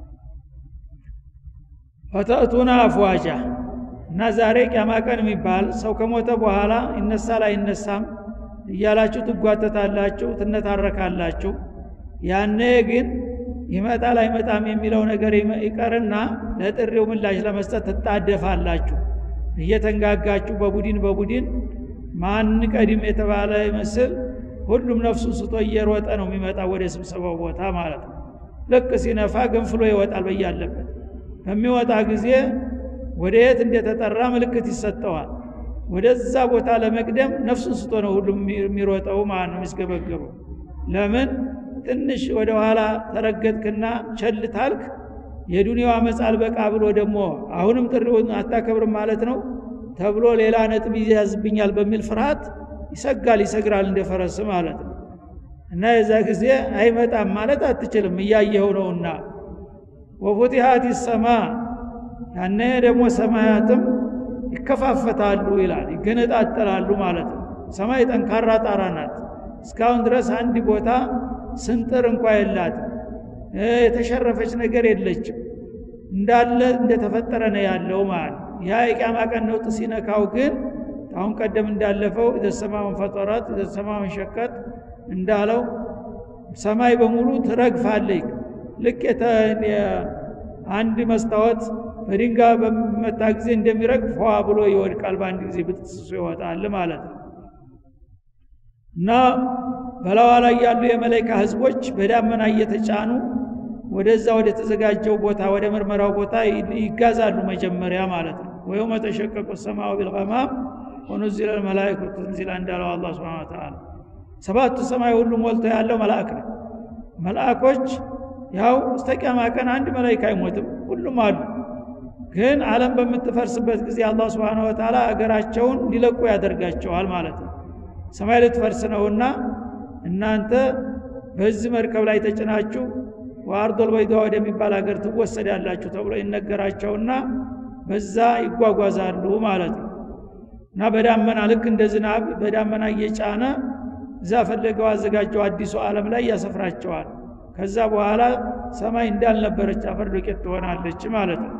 ፈተእቱና አፍዋጃ እና ዛሬ ቅያማ ቀን የሚባል ሰው ከሞተ በኋላ ይነሳል አይነሳም እያላችሁ ትጓተታላችሁ ትነታረካላችሁ ያኔ ግን ይመጣል አይመጣም የሚለው ነገር ይቀርና ለጥሪው ምላሽ ለመስጠት ትጣደፋላችሁ እየተንጋጋችሁ በቡድን በቡድን ማን ቀድም የተባለ ይመስል ሁሉም ነፍሱን ስቶ እየሮጠ ነው የሚመጣ ወደ ስብሰባው ቦታ ማለት ነው ልክ ሲነፋ ገንፍሎ ይወጣል በያለበት በሚወጣ ጊዜ ወደ የት እንደተጠራ ምልክት ይሰጠዋል ወደዛ ቦታ ለመቅደም ነፍሱን ስቶ ነው ሁሉም የሚሮጠው ማለት ነው የሚስገበገበው ለምን ትንሽ ወደ ኋላ ተረገጥክና ቸል ታልክ የዱንያው አመፅ አልበቃ ብሎ ደግሞ አሁንም ጥሪውን አታከብርም ማለት ነው ተብሎ ሌላ ነጥብ ይያዝብኛል በሚል ፍርሃት ይሰጋል ይሰግራል እንደ ፈረስ ማለት ነው እና የዛ ጊዜ አይመጣም ማለት አትችልም እያየኸው ነውና ወፉቲሃት ሰማ ያነ ደግሞ ሰማያትም ይከፋፈታሉ ይላል ይገነጣጠላሉ ማለት ነው ሰማይ ጠንካራ ጣራ ናት እስካሁን ድረስ አንድ ቦታ ስንጥር እንኳ የላትም የተሸረፈች ነገር የለችም እንዳለ እንደተፈጠረ ነው ያለው ማለት ያ የቅያማ ቀን ነውጥ ሲነካው ግን አሁን ቀደም እንዳለፈው ኢዘሰማውን ፈጠራት ኢዘሰማውን ሸቀጥ እንዳለው ሰማይ በሙሉ ትረግፋለች ልክ አንድ መስታወት በድንጋይ በሚመታ ጊዜ እንደሚረግፍ ፏ ብሎ ይወድቃል በአንድ ጊዜ ብጥስሱ ይወጣል ማለት ነው እና በላዋ ላይ ያሉ የመላይካ ህዝቦች በዳመና እየተጫኑ ወደዛ ወደ ተዘጋጀው ቦታ ወደ ምርመራው ቦታ ይጋዛሉ መጀመሪያ ማለት ነው ወየውመ ተሸቀቁ ሰማው ቢልቀማም ወኑዚለ ልመላይኩ ተንዚላ እንዳለው አላ ስብን ተላ ሰባቱ ሰማይ ሁሉ ሞልቶ ያለው መልአክ ነው መልአኮች ያው እስተ ቅያማ ቀን አንድ መላይካ አይሞትም ሁሉም አሉ ግን አለም በምትፈርስበት ጊዜ አላህ ስብን ወተላ አገራቸውን እንዲለቁ ያደርጋቸዋል ማለት ነው ሰማይ ልትፈርስ ነውና እናንተ በዚህ መርከብ ላይ ተጭናችሁ ወአርዶል በይዷ ወደሚባል ሀገር ትወሰዳላችሁ ተብሎ ይነገራቸውና በዛ ይጓጓዛሉ ማለት ነው እና በዳመና ልክ እንደ ዝናብ በዳመና እየጫነ እዛ ፈለገው አዘጋጀው አዲሱ ዓለም ላይ ያሰፍራቸዋል ከዛ በኋላ ሰማይ እንዳልነበረች አፈር ዱቄት ትሆናለች ማለት ነው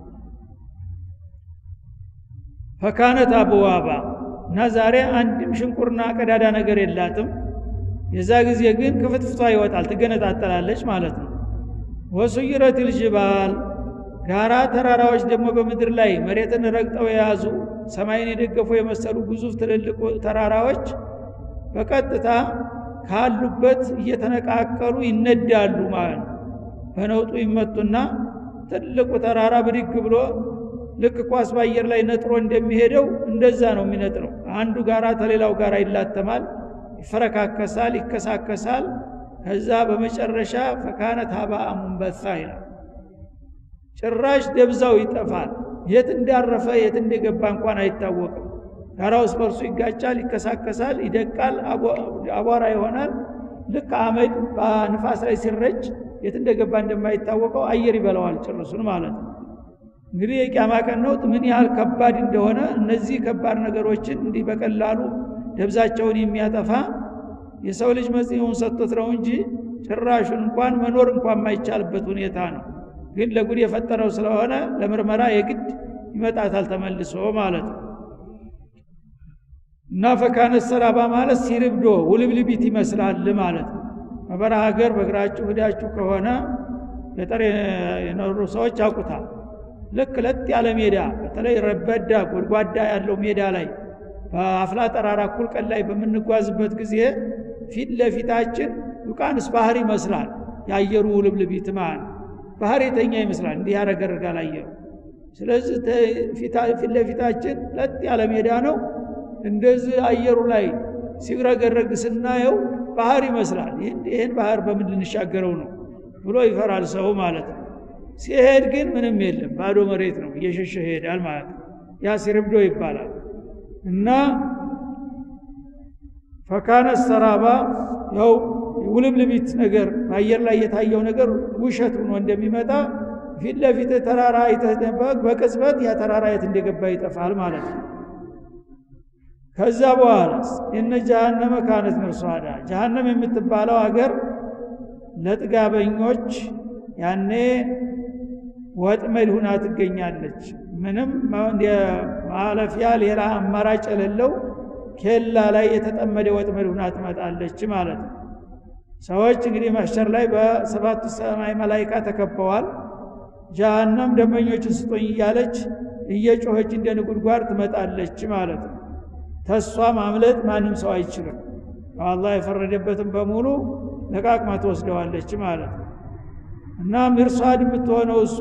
ፈካነት አብዋባ እና ዛሬ አንድም ሽንቁርና ቀዳዳ ነገር የላትም የዛ ጊዜ ግን ክፍትፍቷ ይወጣል ትገነጣጠላለች ማለት ነው ወሱይረት ልጅባል ጋራ ተራራዎች ደግሞ በምድር ላይ መሬትን ረግጠው የያዙ ሰማይን የደገፉ የመሰሉ ግዙፍ ትልልቅ ተራራዎች በቀጥታ ካሉበት እየተነቃቀሉ ይነዳሉ ማለት ነው በነውጡ ይመቱና ትልቁ ተራራ ብድግ ብሎ ልክ ኳስ በአየር ላይ ነጥሮ እንደሚሄደው እንደዛ ነው የሚነጥረው አንዱ ጋራ ተሌላው ጋራ ይላተማል ይፈረካከሳል ይከሳከሳል ከዛ በመጨረሻ ፈካነት ሀባአ ሙንበሳ ይላል ጭራሽ ደብዛው ይጠፋል የት እንዳረፈ የት እንደገባ እንኳን አይታወቅም ጋራ ውስጥ በርሱ ይጋጫል ይከሳከሳል ይደቃል አቧራ ይሆናል ልክ አመድ በንፋስ ላይ ሲረጭ የት እንደገባ እንደማይታወቀው አየር ይበላዋል ጭርሱን ማለት ነው እንግዲህ የቂያማ ቀን ነውጥ ምን ያህል ከባድ እንደሆነ እነዚህ ከባድ ነገሮችን እንዲህ በቀላሉ ደብዛቸውን የሚያጠፋ የሰው ልጅ መጽሔውን ሰጥቶት ነው እንጂ ጭራሹን እንኳን መኖር እንኳን የማይቻልበት ሁኔታ ነው ግን ለጉድ የፈጠረው ስለሆነ ለምርመራ የግድ ይመጣታል ተመልሶ ማለት ነው እና ፈካነት ሰራባ ማለት ሲርብዶ ውልብልቢት ይመስላል ማለት ነው በበረሃ ሀገር በእግራችሁ ሂዳችሁ ከሆነ ገጠር የኖሩ ሰዎች ያውቁታል ልክ ለጥ ያለ ሜዳ በተለይ ረበዳ ጎድጓዳ ያለው ሜዳ ላይ በአፍላ ጠራራ እኩል ቀን ላይ በምንጓዝበት ጊዜ ፊት ለፊታችን ዩቃንስ ባህር ይመስላል የአየሩ ውልብልቢት ማለት ባህር የተኛ ይመስላል እንዲህ ያረገርጋል አየሩ ስለዚህ ፊት ለፊታችን ለጥ ያለ ሜዳ ነው እንደዚህ አየሩ ላይ ሲረገረግ ስናየው ባህር ይመስላል ይህን ባህር በምን ልንሻገረው ነው ብሎ ይፈራል ሰው ማለት ነው ሲሄድ ግን ምንም የለም ባዶ መሬት ነው እየሸሸ ይሄዳል ማለት ነው ያ ሲርብዶ ይባላል እና ፈካነ ሰራባ ያው ውልብልቢት ነገር በአየር ላይ የታየው ነገር ውሸት ሆኖ እንደሚመጣ ፊት ለፊት ተራራ አይተደበቅ በቅጽበት ያ ተራራ የት እንደገባ ይጠፋል ማለት ነው ከዛ በኋላ እነ ጀሃነመ ካነት ምርሷዳ ጀሃነም የምትባለው አገር ለጥጋበኞች ያኔ ወጥመድ ሁና ትገኛለች ምንም ማለፊያ ሌላ አማራጭ የሌለው ኬላ ላይ የተጠመደ ወጥመድ ሁና ትመጣለች ማለት ነው ሰዎች እንግዲህ ማሸር ላይ በሰባቱ ሰማይ መላይካ ተከበዋል ጀሃነም ደንበኞችን ስጦኝ እያለች እየጮኸች እንደ ንጉድጓድ ትመጣለች ማለት ነው ተሷ ማምለጥ ማንም ሰው አይችልም አላህ የፈረደበትን በሙሉ ለቃቅማ ትወስደዋለች ማለት ነው እና ሚርሷድ የምትሆነው እሷ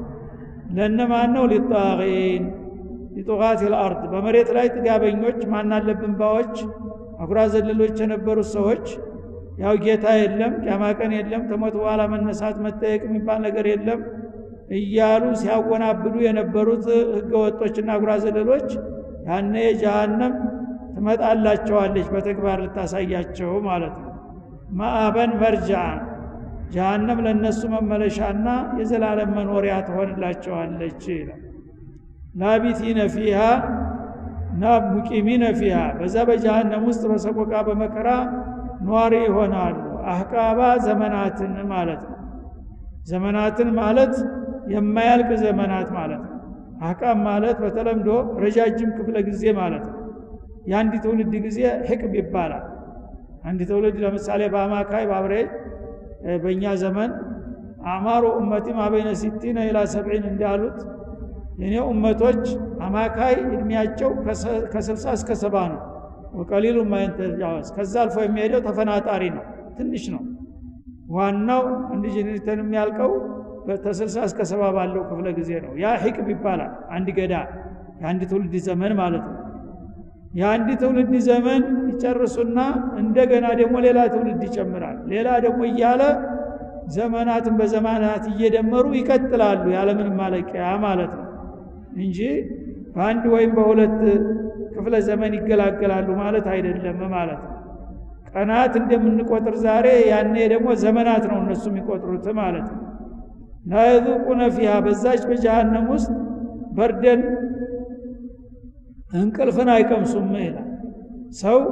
ለነማን ነው ሊጣቂን ሊጡቃት ልአርድ በመሬት ላይ ጥጋበኞች ማናለብን ባዎች አጉራ ዘለሎች የነበሩት ሰዎች ያው ጌታ የለም ቂያማ ቀን የለም ተሞት በኋላ መነሳት መጠየቅ የሚባል ነገር የለም እያሉ ሲያወናብዱ የነበሩት ህገወጦችና አጉራ ዘለሎች ያነ ጀሃነም ትመጣላቸዋለች በተግባር ልታሳያቸው ማለት ነው ማአበን መርጃን ጀሃነም ለእነሱ መመለሻና የዘላለም መኖሪያ ትሆንላቸዋለች ይላል ላቢቲነ ፊሃ እና ሙቂሚነ ፊሃ በዛ በጀሃነም ውስጥ በሰቆቃ በመከራ ኗሪ ይሆናሉ አህቃባ ዘመናትን ማለት ነው ዘመናትን ማለት የማያልቅ ዘመናት ማለት ነው አህቃብ ማለት በተለምዶ ረጃጅም ክፍለ ጊዜ ማለት ነው የአንድ ትውልድ ጊዜ ህቅብ ይባላል አንድ ትውልድ ለምሳሌ በአማካይ በአብሬጅ በእኛ ዘመን አማሩ ኡመቲ ማበይነ ሲቲነ ኢላ ሰብዒን እንዳሉት የኔ ኡመቶች አማካይ እድሜያቸው ከስልሳ እስከ ሰባ ነው ወቀሊሉ ማይንተጃወዝ ከዛ አልፎ የሚሄደው ተፈናጣሪ ነው ትንሽ ነው ዋናው አንድ ጀኔሬተር የሚያልቀው ከስልሳ እስከ ሰባ ባለው ክፍለ ጊዜ ነው ያ ሂቅብ ይባላል አንድ ገዳ የአንድ ትውልድ ዘመን ማለት ነው የአንድ ትውልድ ዘመን ይጨርሱና እንደገና ደግሞ ሌላ ትውልድ ይጨምራል ሌላ ደግሞ እያለ ዘመናትን በዘመናት እየደመሩ ይቀጥላሉ ያለምንም ማለቂያ ማለት ነው እንጂ በአንድ ወይም በሁለት ክፍለ ዘመን ይገላገላሉ ማለት አይደለም ማለት ነው ቀናት እንደምንቆጥር ዛሬ ያኔ ደግሞ ዘመናት ነው እነሱ የሚቆጥሩት ማለት ነው ላየذቁነ ፊሃ በዛች በጀሃነም ውስጥ በርደን እንቅልፍን አይቀምሱም ይላል ሰው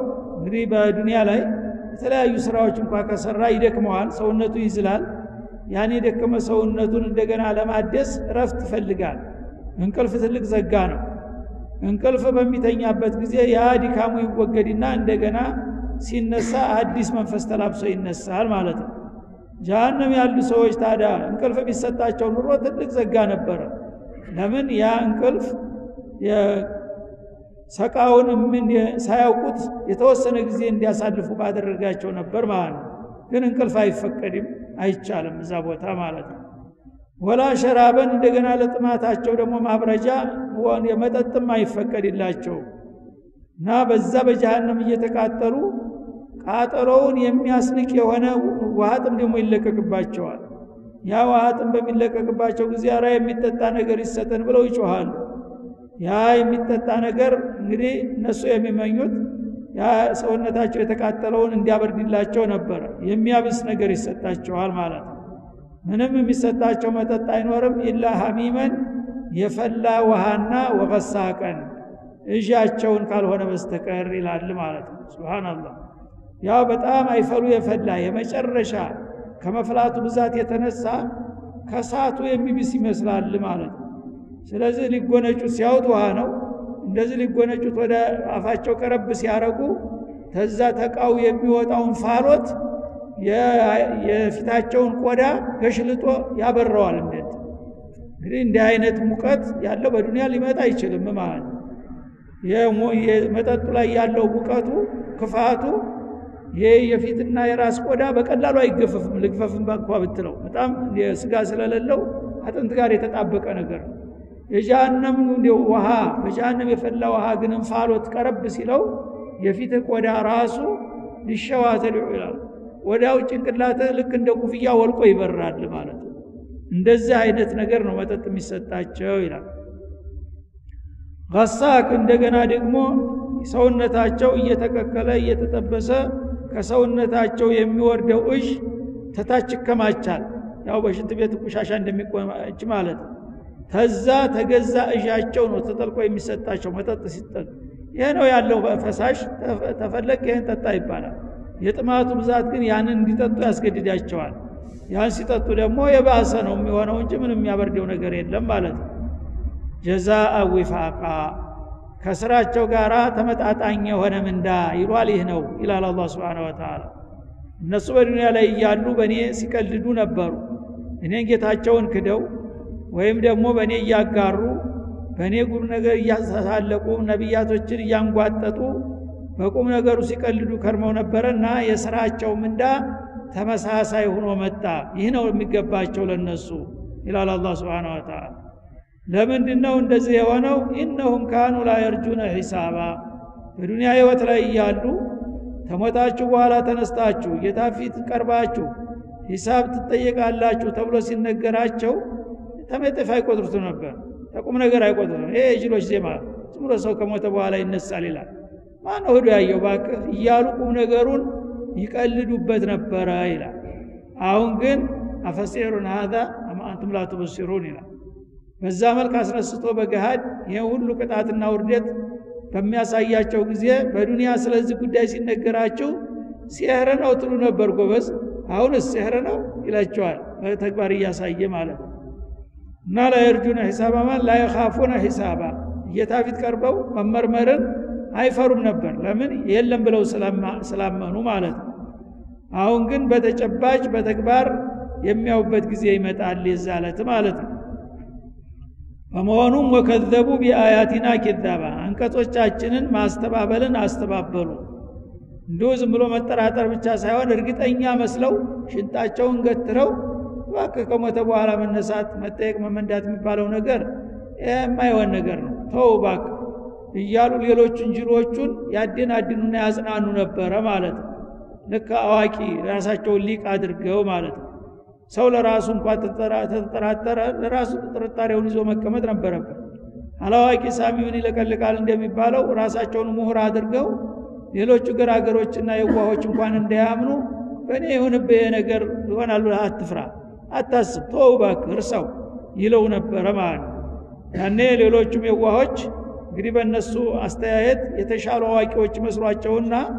እንግዲህ በዱንያ ላይ የተለያዩ ስራዎች እንኳ ከሰራ ይደክመዋል ሰውነቱ ይዝላል ያን የደከመ ሰውነቱን እንደገና ለማደስ እረፍት ይፈልጋል እንቅልፍ ትልቅ ዘጋ ነው እንቅልፍ በሚተኛበት ጊዜ ያ ድካሙ ይወገድና እንደገና ሲነሳ አዲስ መንፈስ ተላብሶ ይነሳል ማለት ነው ጀሃነም ያሉ ሰዎች ታዲያ እንቅልፍ ቢሰጣቸው ኑሮ ትልቅ ዘጋ ነበረ ለምን ያ እንቅልፍ ሰቃውን ምን ሳያውቁት የተወሰነ ጊዜ እንዲያሳልፉ ባደረጋቸው ነበር ማለት ነው ግን እንቅልፍ አይፈቀድም አይቻልም እዛ ቦታ ማለት ነው ወላ ሸራበን እንደገና ለጥማታቸው ደግሞ ማብረጃ የመጠጥም አይፈቀድላቸው እና በዛ በጀሃነም እየተቃጠሉ ቃጠሎውን የሚያስንቅ የሆነ ውሃጥም ደግሞ ይለቀቅባቸዋል ያ ውሃጥም በሚለቀቅባቸው ጊዜ አራ የሚጠጣ ነገር ይሰጠን ብለው ይጮሃሉ ያ የሚጠጣ ነገር እንግዲህ እነሱ የሚመኙት ያ ሰውነታቸው የተቃጠለውን እንዲያበርድላቸው ነበረ የሚያብስ ነገር ይሰጣቸዋል ማለት ነው ምንም የሚሰጣቸው መጠጥ አይኖርም ኢላ ሐሚመን የፈላ ውሃና ወቀሳቀን እዣቸውን ካልሆነ በስተቀር ይላል ማለት ነው ስብናላህ ያው በጣም አይፈሉ የፈላ የመጨረሻ ከመፍላቱ ብዛት የተነሳ ከሳቱ የሚብስ ይመስላል ማለት ነው ስለዚህ ሊጎነጩት ሲያውጥ ውሃ ነው እንደዚህ ሊጎነጩት ወደ አፋቸው ቀረብ ሲያረጉ ተዛ ተቃው የሚወጣውን ፋሎት የፊታቸውን ቆዳ ገሽልጦ ያበረዋል እንዴት እንግዲህ እንዲህ አይነት ሙቀት ያለው በዱንያ ሊመጣ አይችልም ማለት ነው መጠጡ ላይ ያለው ሙቀቱ ክፋቱ ይህ የፊትና የራስ ቆዳ በቀላሉ አይገፈፍም ልግፈፍም እንኳ ብትለው በጣም ስጋ ስለሌለው አጥንት ጋር የተጣበቀ ነገር ነው የጃሃንም ውሃ በጃሃንም የፈላ ውሃ ግን እንፋሎት ቀረብ ሲለው የፊት ቆዳ ራሱ ሊሸዋተልዑ ይላል ወዲያው ጭንቅላት ልክ እንደ ኩፍያ ወልቆ ይበራል ማለት ነው እንደዚህ አይነት ነገር ነው መጠጥ የሚሰጣቸው ይላል ገሳክ እንደገና ደግሞ ሰውነታቸው እየተቀቀለ እየተጠበሰ ከሰውነታቸው የሚወርደው እዥ ተታች ይከማቻል ያው በሽንት ቤት ቆሻሻ እንደሚቆማች ማለት ነው ተዛ ተገዛ እዣቸው ነው ተጠልቆ የሚሰጣቸው መጠጥ ሲጠጥ ይህ ነው ያለው ፈሳሽ ተፈለግ ይህን ጠጣ ይባላል የጥማቱ ብዛት ግን ያንን እንዲጠጡ ያስገድዳቸዋል ያን ሲጠጡ ደግሞ የባሰ ነው የሚሆነው እንጂ ምንም የሚያበርደው ነገር የለም ማለት ነው ጀዛአ ዊፋቃ ከስራቸው ጋር ተመጣጣኝ የሆነ ምንዳ ይሏል ይህ ነው ይላል አላ ስብን ወተላ እነሱ በዱንያ ላይ እያሉ በእኔ ሲቀልዱ ነበሩ እኔን ጌታቸውን ክደው ወይም ደግሞ በእኔ እያጋሩ በእኔ ቁም ነገር እያሳለቁ ነቢያቶችን እያንጓጠጡ በቁም ነገሩ ሲቀልዱ ከርመው ነበረና የስራቸው ምንዳ ተመሳሳይ ሆኖ መጣ ይህ ነው የሚገባቸው ለነሱ ይላል አላ ስብን ወተላ ለምንድን ነው እንደዚህ የሆነው ኢነሁም ካኑ ላ የርጁነ ሒሳባ በዱንያ ህይወት ላይ እያሉ ተሞታችሁ በኋላ ተነስታችሁ ጌታ ፊት ቀርባችሁ ሂሳብ ትጠየቃላችሁ ተብሎ ሲነገራቸው ተመጥፍ አይቆጥሩት ነበር ተቁም ነገር አይቆጥሩት ይሄ የጅሎች ዜማ ዝም ብሎ ሰው ከሞተ በኋላ ይነሳል ይላል ማነው ህዶ ያየው ባክህ እያሉ ቁም ነገሩን ይቀልዱበት ነበረ ይላል አሁን ግን አፈሲሩን ሀዛ አማ አንቱም ላ ትበሲሩን ይላል በዛ መልክ አስነስቶ በገሃድ ይህ ሁሉ ቅጣትና ውርደት በሚያሳያቸው ጊዜ በዱንያ ስለዚህ ጉዳይ ሲነገራቸው ሲህር ነው ትሉ ነበር ጎበዝ አሁንስ ሲህር ነው ይላቸዋል በተግባር እያሳየ ማለት ነው እና ላየርጁነ ሒሳባ ማለት ላየኻፉነ ሒሳባ ጌታ ፊት ቀርበው መመርመርን አይፈሩም ነበር ለምን የለም ብለው ስላመኑ ማለት ነው አሁን ግን በተጨባጭ በተግባር የሚያውበት ጊዜ ይመጣል የዛለት ማለት ነው በመሆኑም ወከዘቡ ቢአያቲና ኪዛባ አንቀጾቻችንን ማስተባበልን አስተባበሉ እንዲሁ ዝም ብሎ መጠራጠር ብቻ ሳይሆን እርግጠኛ መስለው ሽንጣቸውን ገትረው እባክህ ከሞተ በኋላ መነሳት መጠየቅ መመንዳት የሚባለው ነገር የማይሆን ነገር ነው ተው እባክህ እያሉ ሌሎቹን ጅሎቹን ያድን አድኑና ያጽናኑ ነበረ ማለት ነው ልክ አዋቂ ራሳቸውን ሊቅ አድርገው ማለት ነው ሰው ለራሱ እንኳ ተጠራጠረ ለራሱ ጥርጣሬውን ይዞ መቀመጥ ነበረበት አላዋቂ ሳሚውን ይለቀልቃል እንደሚባለው ራሳቸውን ምሁር አድርገው ሌሎቹ ገራገሮችና የዋሆች እንኳን እንዳያምኑ በእኔ የሆንብህ ነገር ይሆናሉ አትፍራ አታስብ ተወው እባክህ እርሳው ይለው ነበረ ማለት ነው ያኔ ሌሎቹም የዋሆች እንግዲህ በእነሱ አስተያየት የተሻሉ አዋቂዎች መስሏቸውና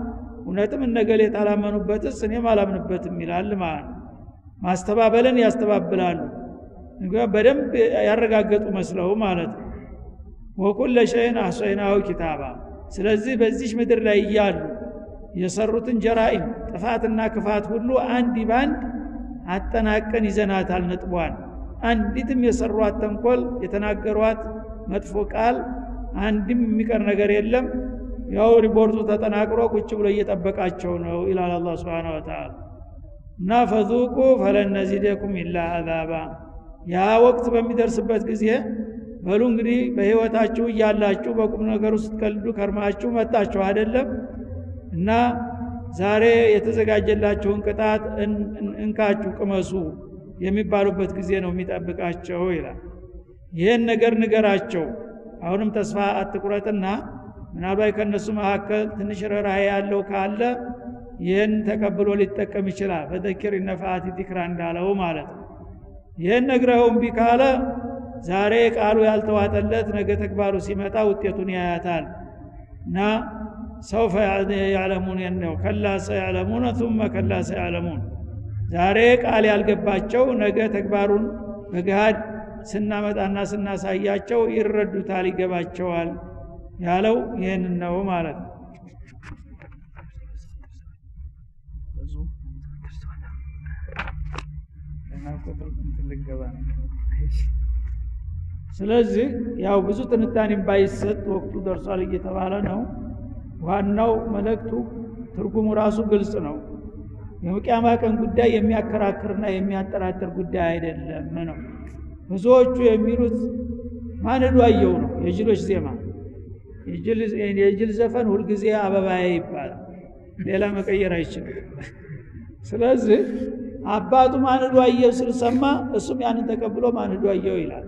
እውነትም እነገሌ ታላመኑበትስ እኔም አላምንበትም ይላል ማለት ነው ማስተባበልን ያስተባብላሉ በደንብ ያረጋገጡ መስለው ማለት ነው ወኩለ ሸይን አህሰይናሁ ኪታባ ስለዚህ በዚህ ምድር ላይ እያሉ የሰሩትን ጀራኢም ጥፋትና ክፋት ሁሉ አንድ ባንድ አጠናቀን ይዘናታል ነጥቧን አንዲትም የሰሯት ተንኮል የተናገሯት መጥፎ ቃል አንድም የሚቀር ነገር የለም ያው ሪፖርቱ ተጠናቅሮ ቁጭ ብሎ እየጠበቃቸው ነው ይላል አላ ስብን ወተላ እና ፈዙቁ ፈለን ነዚደኩም ኢላ አዛባ ያ ወቅት በሚደርስበት ጊዜ በሉ እንግዲህ በህይወታችሁ እያላችሁ በቁም ነገር ውስጥ ቀልዱ ከርማችሁ መጣችሁ አይደለም እና ዛሬ የተዘጋጀላችሁን ቅጣት እንካችሁ ቅመሱ የሚባሉበት ጊዜ ነው የሚጠብቃቸው ይላል ይህን ነገር ንገራቸው አሁንም ተስፋ አትቁረጥና ምናልባት ከእነሱ መካከል ትንሽ ርኅራኄ ያለው ካለ ይህን ተቀብሎ ሊጠቀም ይችላል ፈዘኪር ነፋአት ዚክራ እንዳለው ማለት ነው ይህን ነግረኸው እምቢ ካለ ዛሬ ቃሉ ያልተዋጠለት ነገ ተግባሩ ሲመጣ ውጤቱን ያያታል እና ሰውፈ ያዕለሙን ነው ከላ ሰያዕለሙነ ثመ ከላ ሰያዕለሙን ዛሬ ቃል ያልገባቸው ነገ ተግባሩን በገሃድ ስናመጣና ስናሳያቸው ይረዱታል ይገባቸዋል ያለው ይህንን ነው ማለት ነው ስለዚህ ያው ብዙ ትንታኔም ባይሰጥ ወቅቱ ደርሷል እየተባለ ነው ዋናው መልእክቱ ትርጉሙ ራሱ ግልጽ ነው የቅያማ ቀን ጉዳይ የሚያከራክርና የሚያጠራጥር ጉዳይ አይደለም ነው ብዙዎቹ የሚሉት ማንዱ አየው ነው የጅሎች ዜማ የጅል ዘፈን ሁልጊዜ አበባዬ ይባላል ሌላ መቀየር አይችልም ስለዚህ አባቱ ማንዱ አየው ስልሰማ እሱም ያንን ተቀብሎ ማንዱ አየው ይላል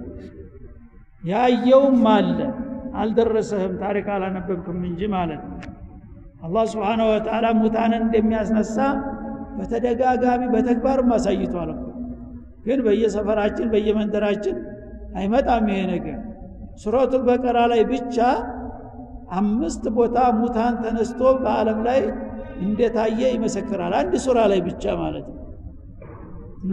ያየውም አለ አልደረሰህም ታሪክ አላነበብክም እንጂ ማለት ነው አላህ ስብሓነ ወተዓላ ሙታንን እንደሚያስነሳ በተደጋጋሚ በተግባርም አሳይቷል ግን በየሰፈራችን በየመንደራችን አይመጣም ይሄ ነገር ሱረቱል በቀራ ላይ ብቻ አምስት ቦታ ሙታን ተነስቶ በአለም ላይ እንደታየ ይመሰክራል አንድ ሱራ ላይ ብቻ ማለት ነው እና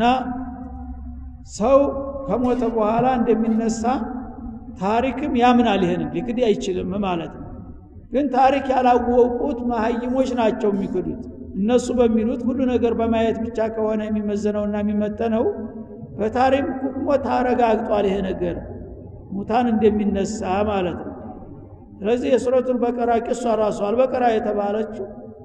ሰው ከሞተ በኋላ እንደሚነሳ ታሪክም ያምናል ይሄንን ሊክድ አይችልም ማለት ነው ግን ታሪክ ያላወቁት መሀይሞች ናቸው የሚክዱት እነሱ በሚሉት ሁሉ ነገር በማየት ብቻ ከሆነ የሚመዘነውና የሚመጠነው በታሪክ ሁክሞ ታረጋግጧል ይሄ ነገር ሙታን እንደሚነሳ ማለት ነው ስለዚህ የሱረቱል በቀራ ቂሷ ራሱ አልበቀራ የተባለችው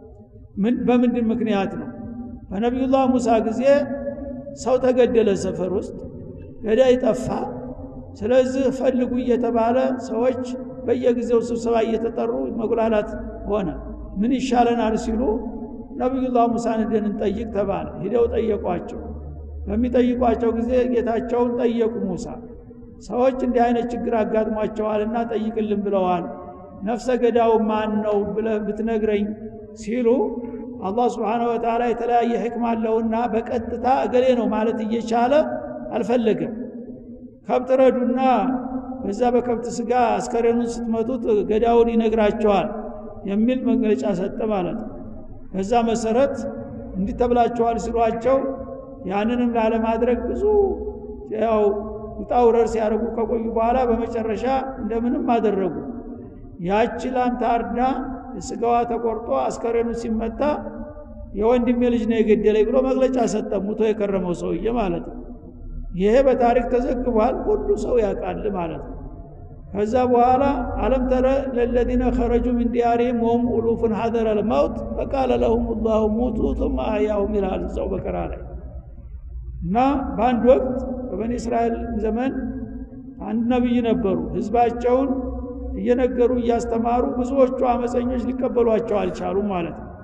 በምንድን ምክንያት ነው በነቢዩላህ ሙሳ ጊዜ ሰው ተገደለ ሰፈር ውስጥ ገዳይ ጠፋ ስለዚህ ፈልጉ እየተባለ ሰዎች በየጊዜው ስብሰባ እየተጠሩ መጉላላት ሆነ ምን ይሻለናል ሲሉ ነቢዩላህ ሙሳን ሄደን እንጠይቅ ተባለ ሂደው ጠየቋቸው በሚጠይቋቸው ጊዜ ጌታቸውን ጠየቁ ሙሳ ሰዎች እንዲህ አይነት ችግር አጋጥሟቸዋልና ጠይቅልን ብለዋል ነፍሰ ገዳው ማን ነው ብለህ ብትነግረኝ ሲሉ አላህ ስብሓነ ወተዓላ የተለያየ ህክም አለውና በቀጥታ እገሌ ነው ማለት እየቻለ አልፈለገም ከብት ረዱና በዛ በከብት ስጋ አስከሬኑን ስትመቱት ገዳውን ይነግራቸዋል የሚል መግለጫ ሰጠ ማለት ነው በዛ መሰረት እንዲህ ተብላችኋል ሲሏቸው ያንንም ላለማድረግ ብዙ ያው ውጣ ውረር ሲያደርጉ ከቆዩ በኋላ በመጨረሻ እንደምንም አደረጉ ያቺ ላም ታርዳ ስጋዋ ተቆርጦ አስከሬኑ ሲመታ የወንድሜ ልጅ ነው የገደለኝ ብሎ መግለጫ ሰጠ ሙቶ የከረመው ሰውዬ ማለት ነው ይሄ በታሪክ ተዘግቧል ሁሉ ሰው ያውቃል ማለት ነው ከዛ በኋላ አለም ተረ ለለዚነ ኸረጁ ምን ዲያሪህም ወሁም ኡሉፉን ሐዘረ ልመውት ፈቃለ ለሁም ላሁ ሙቱ ثم አያሁም ይላል እዛው በቀራ ላይ እና በአንድ ወቅት በበኒ እስራኤል ዘመን አንድ ነቢይ ነበሩ ህዝባቸውን እየነገሩ እያስተማሩ ብዙዎቹ አመፀኞች ሊቀበሏቸው አልቻሉም ማለት ነው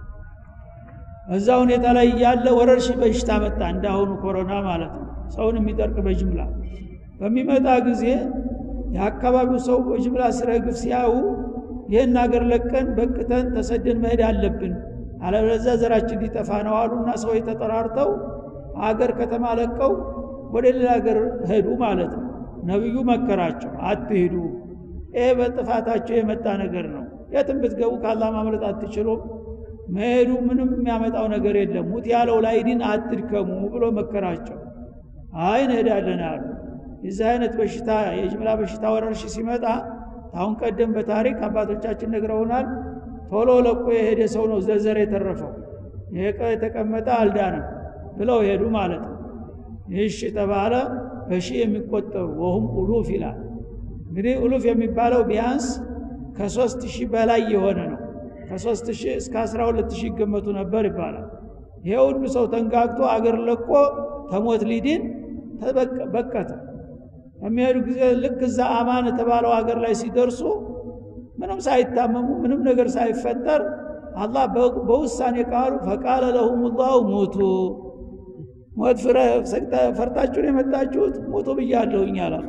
እዛ ሁኔታ ላይ ያለ ወረርሽኝ በሽታ መጣ እንዳሁኑ ኮሮና ማለት ነው ሰውን የሚጠርቅ በጅምላ በሚመጣ ጊዜ የአካባቢው ሰው በጅምላ ሲረግፍ ሲያዩ ይህን አገር ለቀን በቅተን ተሰደን መሄድ አለብን አለበለዚያ ዘራችን ሊጠፋ ነው አሉና ሰዎች ተጠራርተው አገር ከተማ ለቀው ወደ ሌላ ሀገር ሄዱ ማለት ነው ነቢዩ መከራቸው አትሂዱ ይህ በጥፋታቸው የመጣ ነገር ነው የትም ብትገቡ ካላ ማምለጥ አትችሉም መሄዱ ምንም የሚያመጣው ነገር የለም ሙት ያለው ላይ ዲን አትድከሙ ብሎ መከራቸው አይ እንሄዳለን አሉ የዚህ አይነት በሽታ የጅምላ በሽታ ወረርሽ ሲመጣ አሁን ቀደም በታሪክ አባቶቻችን ነግረውናል ቶሎ ለቆ የሄደ ሰው ነው ዘርዘር የተረፈው ይሄ የተቀመጠ አልዳንም ብለው ሄዱ ማለት ነው ይህሽ ተባለ በሺህ የሚቆጠሩ ወሁም ኡሉፍ ይላል እንግዲህ ኡሉፍ የሚባለው ቢያንስ ከሶስት ሺህ በላይ የሆነ ነው ከሶስት ሺህ እስከ አስራ ሁለት ሺህ ይገመቱ ነበር ይባላል ይሄ ሁሉ ሰው ተንጋግቶ አገር ለቆ ተሞት ሊድን በቀተ በሚሄዱ ጊዜ ልክ እዛ አማን የተባለው ሀገር ላይ ሲደርሱ ምንም ሳይታመሙ ምንም ነገር ሳይፈጠር አላህ በውሳኔ ቃሉ ፈቃለ ለሁም ላሁ ሙቱ ሞት ፈርታችሁን የመጣችሁት ሙቱ ብያለሁኝ አላለ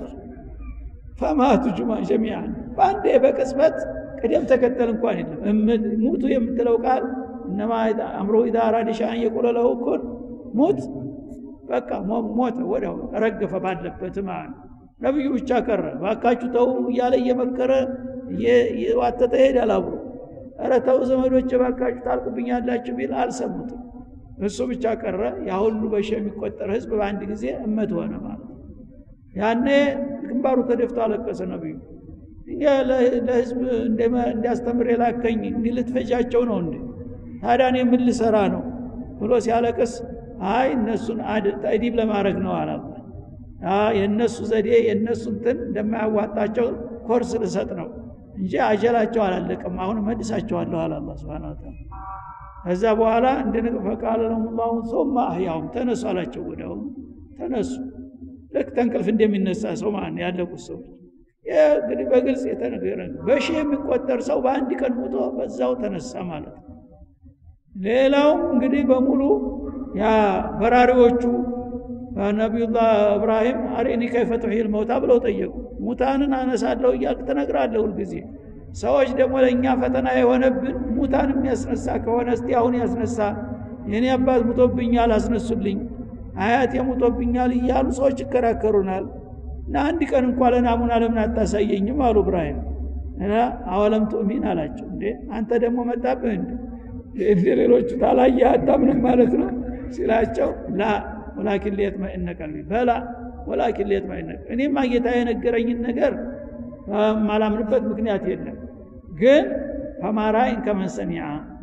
ፈማቱ ጁማ ጀሚያን በአንዴ በቅጽበት ቅደም ተከተል እንኳን የለም ሙቱ የምትለው ቃል እነማ አምሮ ኢዛ አራደ ሸአን የቁለ ለሁ ኩን ሙት በቃ ሞተ ወዲያው ረገፈ ባለበት ማለት ነው ነቢዩ ብቻ ቀረ ባካችሁ ተው እያለ እየመከረ እየዋተተ ይሄዳል አብሮ ኧረ ተው ዘመዶች ባካችሁ ታልቁብኛላችሁ ቢል አልሰሙትም እሱ ብቻ ቀረ ያ ሁሉ በሺ የሚቆጠር ህዝብ በአንድ ጊዜ እመት ሆነ ማለት ነው ያኔ ግንባሩ ተደፍቶ አለቀሰ ነቢዩ እኛ ለህዝብ እንዲያስተምር የላከኝ እንዲህ ልትፈጃቸው ነው እንዴ ታዲያ እኔ ምን ልሰራ ነው ብሎ ሲያለቅስ አይ እነሱን ተእዲብ ለማድረግ ነው አላላ የእነሱ ዘዴ የእነሱ እንትን እንደማያዋጣቸው ኮርስ ልሰጥ ነው እንጂ አጀላቸው አላለቅም አሁን መልሳቸዋለሁ አለ አላ ስብን ታላ ከዛ በኋላ እንድንቅ ፈቃለ ለሁላሁ ሶማ አህያውም ተነሱ አላቸው ወዲያውኑ ተነሱ ልክ ተንቅልፍ እንደሚነሳ ሰው ማለት ያለቁት ሰዎች እንግዲህ በግልጽ የተነገረ በሺህ የሚቆጠር ሰው በአንድ ቀን ሙቶ በዛው ተነሳ ማለት ነው ሌላውም እንግዲህ በሙሉ ያ በራሪዎቹ ነቢዩላህ እብራሂም አሪኒ ከይፈ ቱሒል መውታ ብለው ጠየቁ ሙታንን አነሳለሁ እያልክ ትነግራለህ ሁልጊዜ ሰዎች ደግሞ ለእኛ ፈተና የሆነብን ሙታን የሚያስነሳ ከሆነ እስቲ አሁን ያስነሳ የኔ አባት ሙቶብኛል አስነሱልኝ አያት የሙቶብኛል እያሉ ሰዎች ይከራከሩናል እና አንድ ቀን እንኳ ለናሙና ለምን አታሳየኝም አሉ እብራሂም እና አወለም ቱእሚን አላቸው እንዴ አንተ ደግሞ መጣብህ እንዴ እንደ ሌሎቹ ታላየ አታምንም ማለት ነው ሲላቸው ላ ወላኪን ሊየጥመኢነ ቀልቢ በላ ወላኪን ሊየጥመኢነ እኔማ ጌታ የነገረኝን ነገር ማላምንበት ምክንያት የለም ግን ፈማራይን ከመንሰኒያ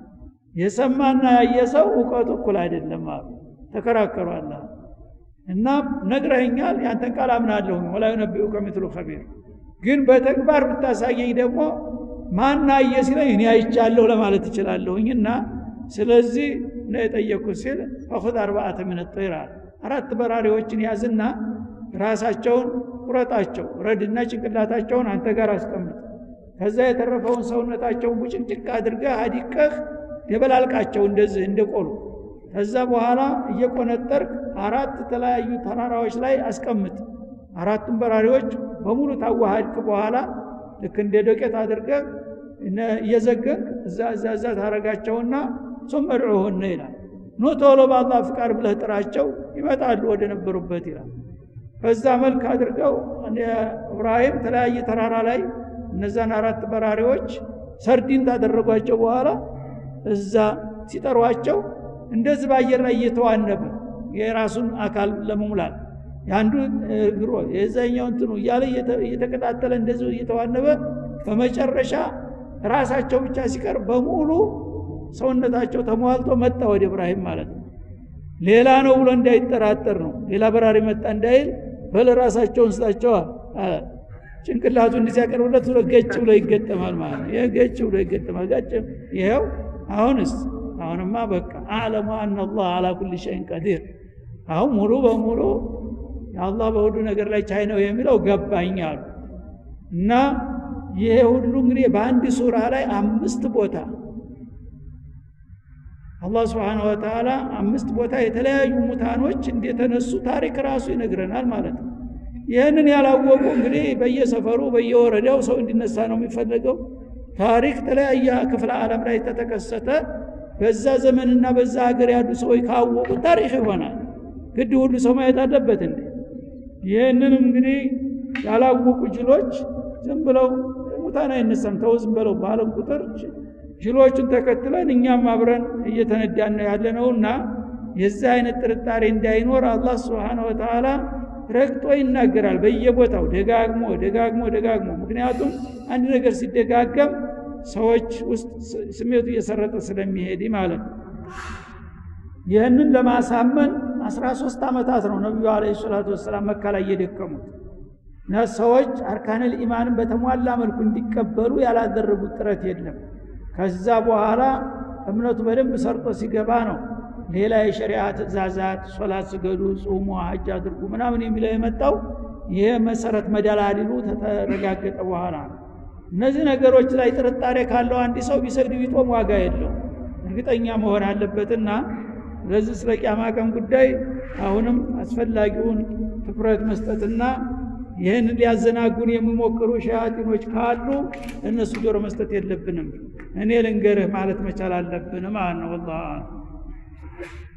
የሰማና ያየ ሰው እውቀቱ እኩል አይደለም አሉ ተከራከሩ አላ እና ነግረኸኛል ያንተን ቃል አምናለሁኝ ወላ ዩነቢኡከ ሚትሉ ኸቢር ግን በተግባር ብታሳየኝ ደግሞ ማና አየ ሲለኝ እኔ አይቻለሁ ለማለት እችላለሁኝ እና ስለዚህ ነው የጠየቅኩት ሲል ፈኹዝ አርባአተ ምን ጠይር አራት በራሪዎችን ያዝና ራሳቸውን ቁረጣቸው ረድና ጭንቅላታቸውን አንተ ጋር አስቀምጥ ከዛ የተረፈውን ሰውነታቸውን ቡጭቅጭቅ አድርገህ አዲቀህ ደበላልቃቸው እንደዚህ እንደቆሉ ከዛ በኋላ እየቆነጠርክ አራት የተለያዩ ተራራዎች ላይ አስቀምጥ አራቱም በራሪዎች በሙሉ ታዋሃድክ በኋላ ልክ እንደ ዶቄት አድርገህ እየዘገንክ እዛ እዛ እዛ ታረጋቸውና ሱም እድዑሁነ ይላል ኑ ቶሎ በአላህ ፍቃድ ብለህ ጥራቸው ይመጣሉ ወደ ነበሩበት ይላል በዛ መልክ አድርገው እብራሂም ተለያየ ተራራ ላይ እነዛን አራት በራሪዎች ሰርዲን ታደረጓቸው በኋላ እዛ ሲጠሯቸው እንደዚህ በአየር ላይ እየተዋነበ የራሱን አካል ለመሙላት የአንዱ እግሮ የዛኛው እንትኑ እያለ እየተቀጣጠለ እንደዚህ እየተዋነበ በመጨረሻ ራሳቸው ብቻ ሲቀር በሙሉ ሰውነታቸው ተሟልቶ መጣ ወደ እብራሂም ማለት ነው ሌላ ነው ብሎ እንዳይጠራጠር ነው ሌላ በራሪ መጣ እንዳይል በለ ራሳቸውን ስጣቸዋል ጭንቅላቱ እንዲህ ሲያቀርብለት ብሎ ገጭ ብሎ ይገጠማል ማለት ነው ይህ ገጭ ብሎ ይገጠማል ጋጭ ይኸው አሁንስ አሁንማ በቃ አዕለሙ አና አላህ አላ ኩል ሸይን ቀዲር አሁን ሙሉ በሙሉ የአላህ በሁሉ ነገር ላይ ቻይ ነው የሚለው ገባኝ አሉ እና ይሄ ሁሉ እንግዲህ በአንድ ሱራ ላይ አምስት ቦታ አላህ ስብሓን ወተላ አምስት ቦታ የተለያዩ ሙታኖች እንደተነሱ ታሪክ ራሱ ይነግረናል ማለት ነው ይህንን ያላወቁ እንግዲህ በየሰፈሩ በየወረዳው ሰው እንዲነሳ ነው የሚፈለገው ታሪክ ተለያየ ክፍለ ዓለም ላይ ተተከሰተ በዛ ዘመንና በዛ ሀገር ያሉ ሰዎች ካወቁ ታሪክ ይሆናል ግድ ሁሉ ሰው ማየት አለበት እንዴ ይህንንም እንግዲህ ያላወቁ ጅሎች ዝም ብለው ሙታን አይነሳም ተው ዝም ብለው ባለም ቁጥር ጅሎቹን ተከትለን እኛም አብረን እየተነዳን ነው ያለ ነውና የዚህ አይነት ጥርጣሬ እንዳይኖር አላህ ስብሓነ ወተዓላ ረግጦ ይናገራል በየቦታው ደጋግሞ ደጋግሞ ደጋግሞ ምክንያቱም አንድ ነገር ሲደጋገም ሰዎች ውስጥ ስሜቱ እየሰረጠ ስለሚሄድ ማለት ነው ይህንን ለማሳመን 13 ዓመታት ነው ነቢዩ አለ ሰላቱ ወሰላም መካ ላይ እየደከሙት እና ሰዎች አርካንል ኢማንን በተሟላ መልኩ እንዲቀበሉ ያላደረጉት ጥረት የለም ከዛ በኋላ እምነቱ በደንብ ሰርጦ ሲገባ ነው ሌላ የሸሪዓ ትእዛዛት ሶላት ስገዱ ጹሙ ሀጅ አድርጉ ምናምን የሚለው የመጣው ይሄ መሰረት መደላሊሉ ተረጋገጠ በኋላ ነው እነዚህ ነገሮች ላይ ጥርጣሬ ካለው አንድ ሰው ቢሰግድ ቢጦም ዋጋ የለው እርግጠኛ መሆን አለበትና ስለዚህ ስለ ቂያማ ቀን ጉዳይ አሁንም አስፈላጊውን ትኩረት መስጠትና ይህን ሊያዘናጉን የሚሞክሩ ሸያጢኖች ካሉ እነሱ ጆሮ መስጠት የለብንም እኔ ልንገርህ ማለት መቻል አለብን ማለት ነው ወላሂ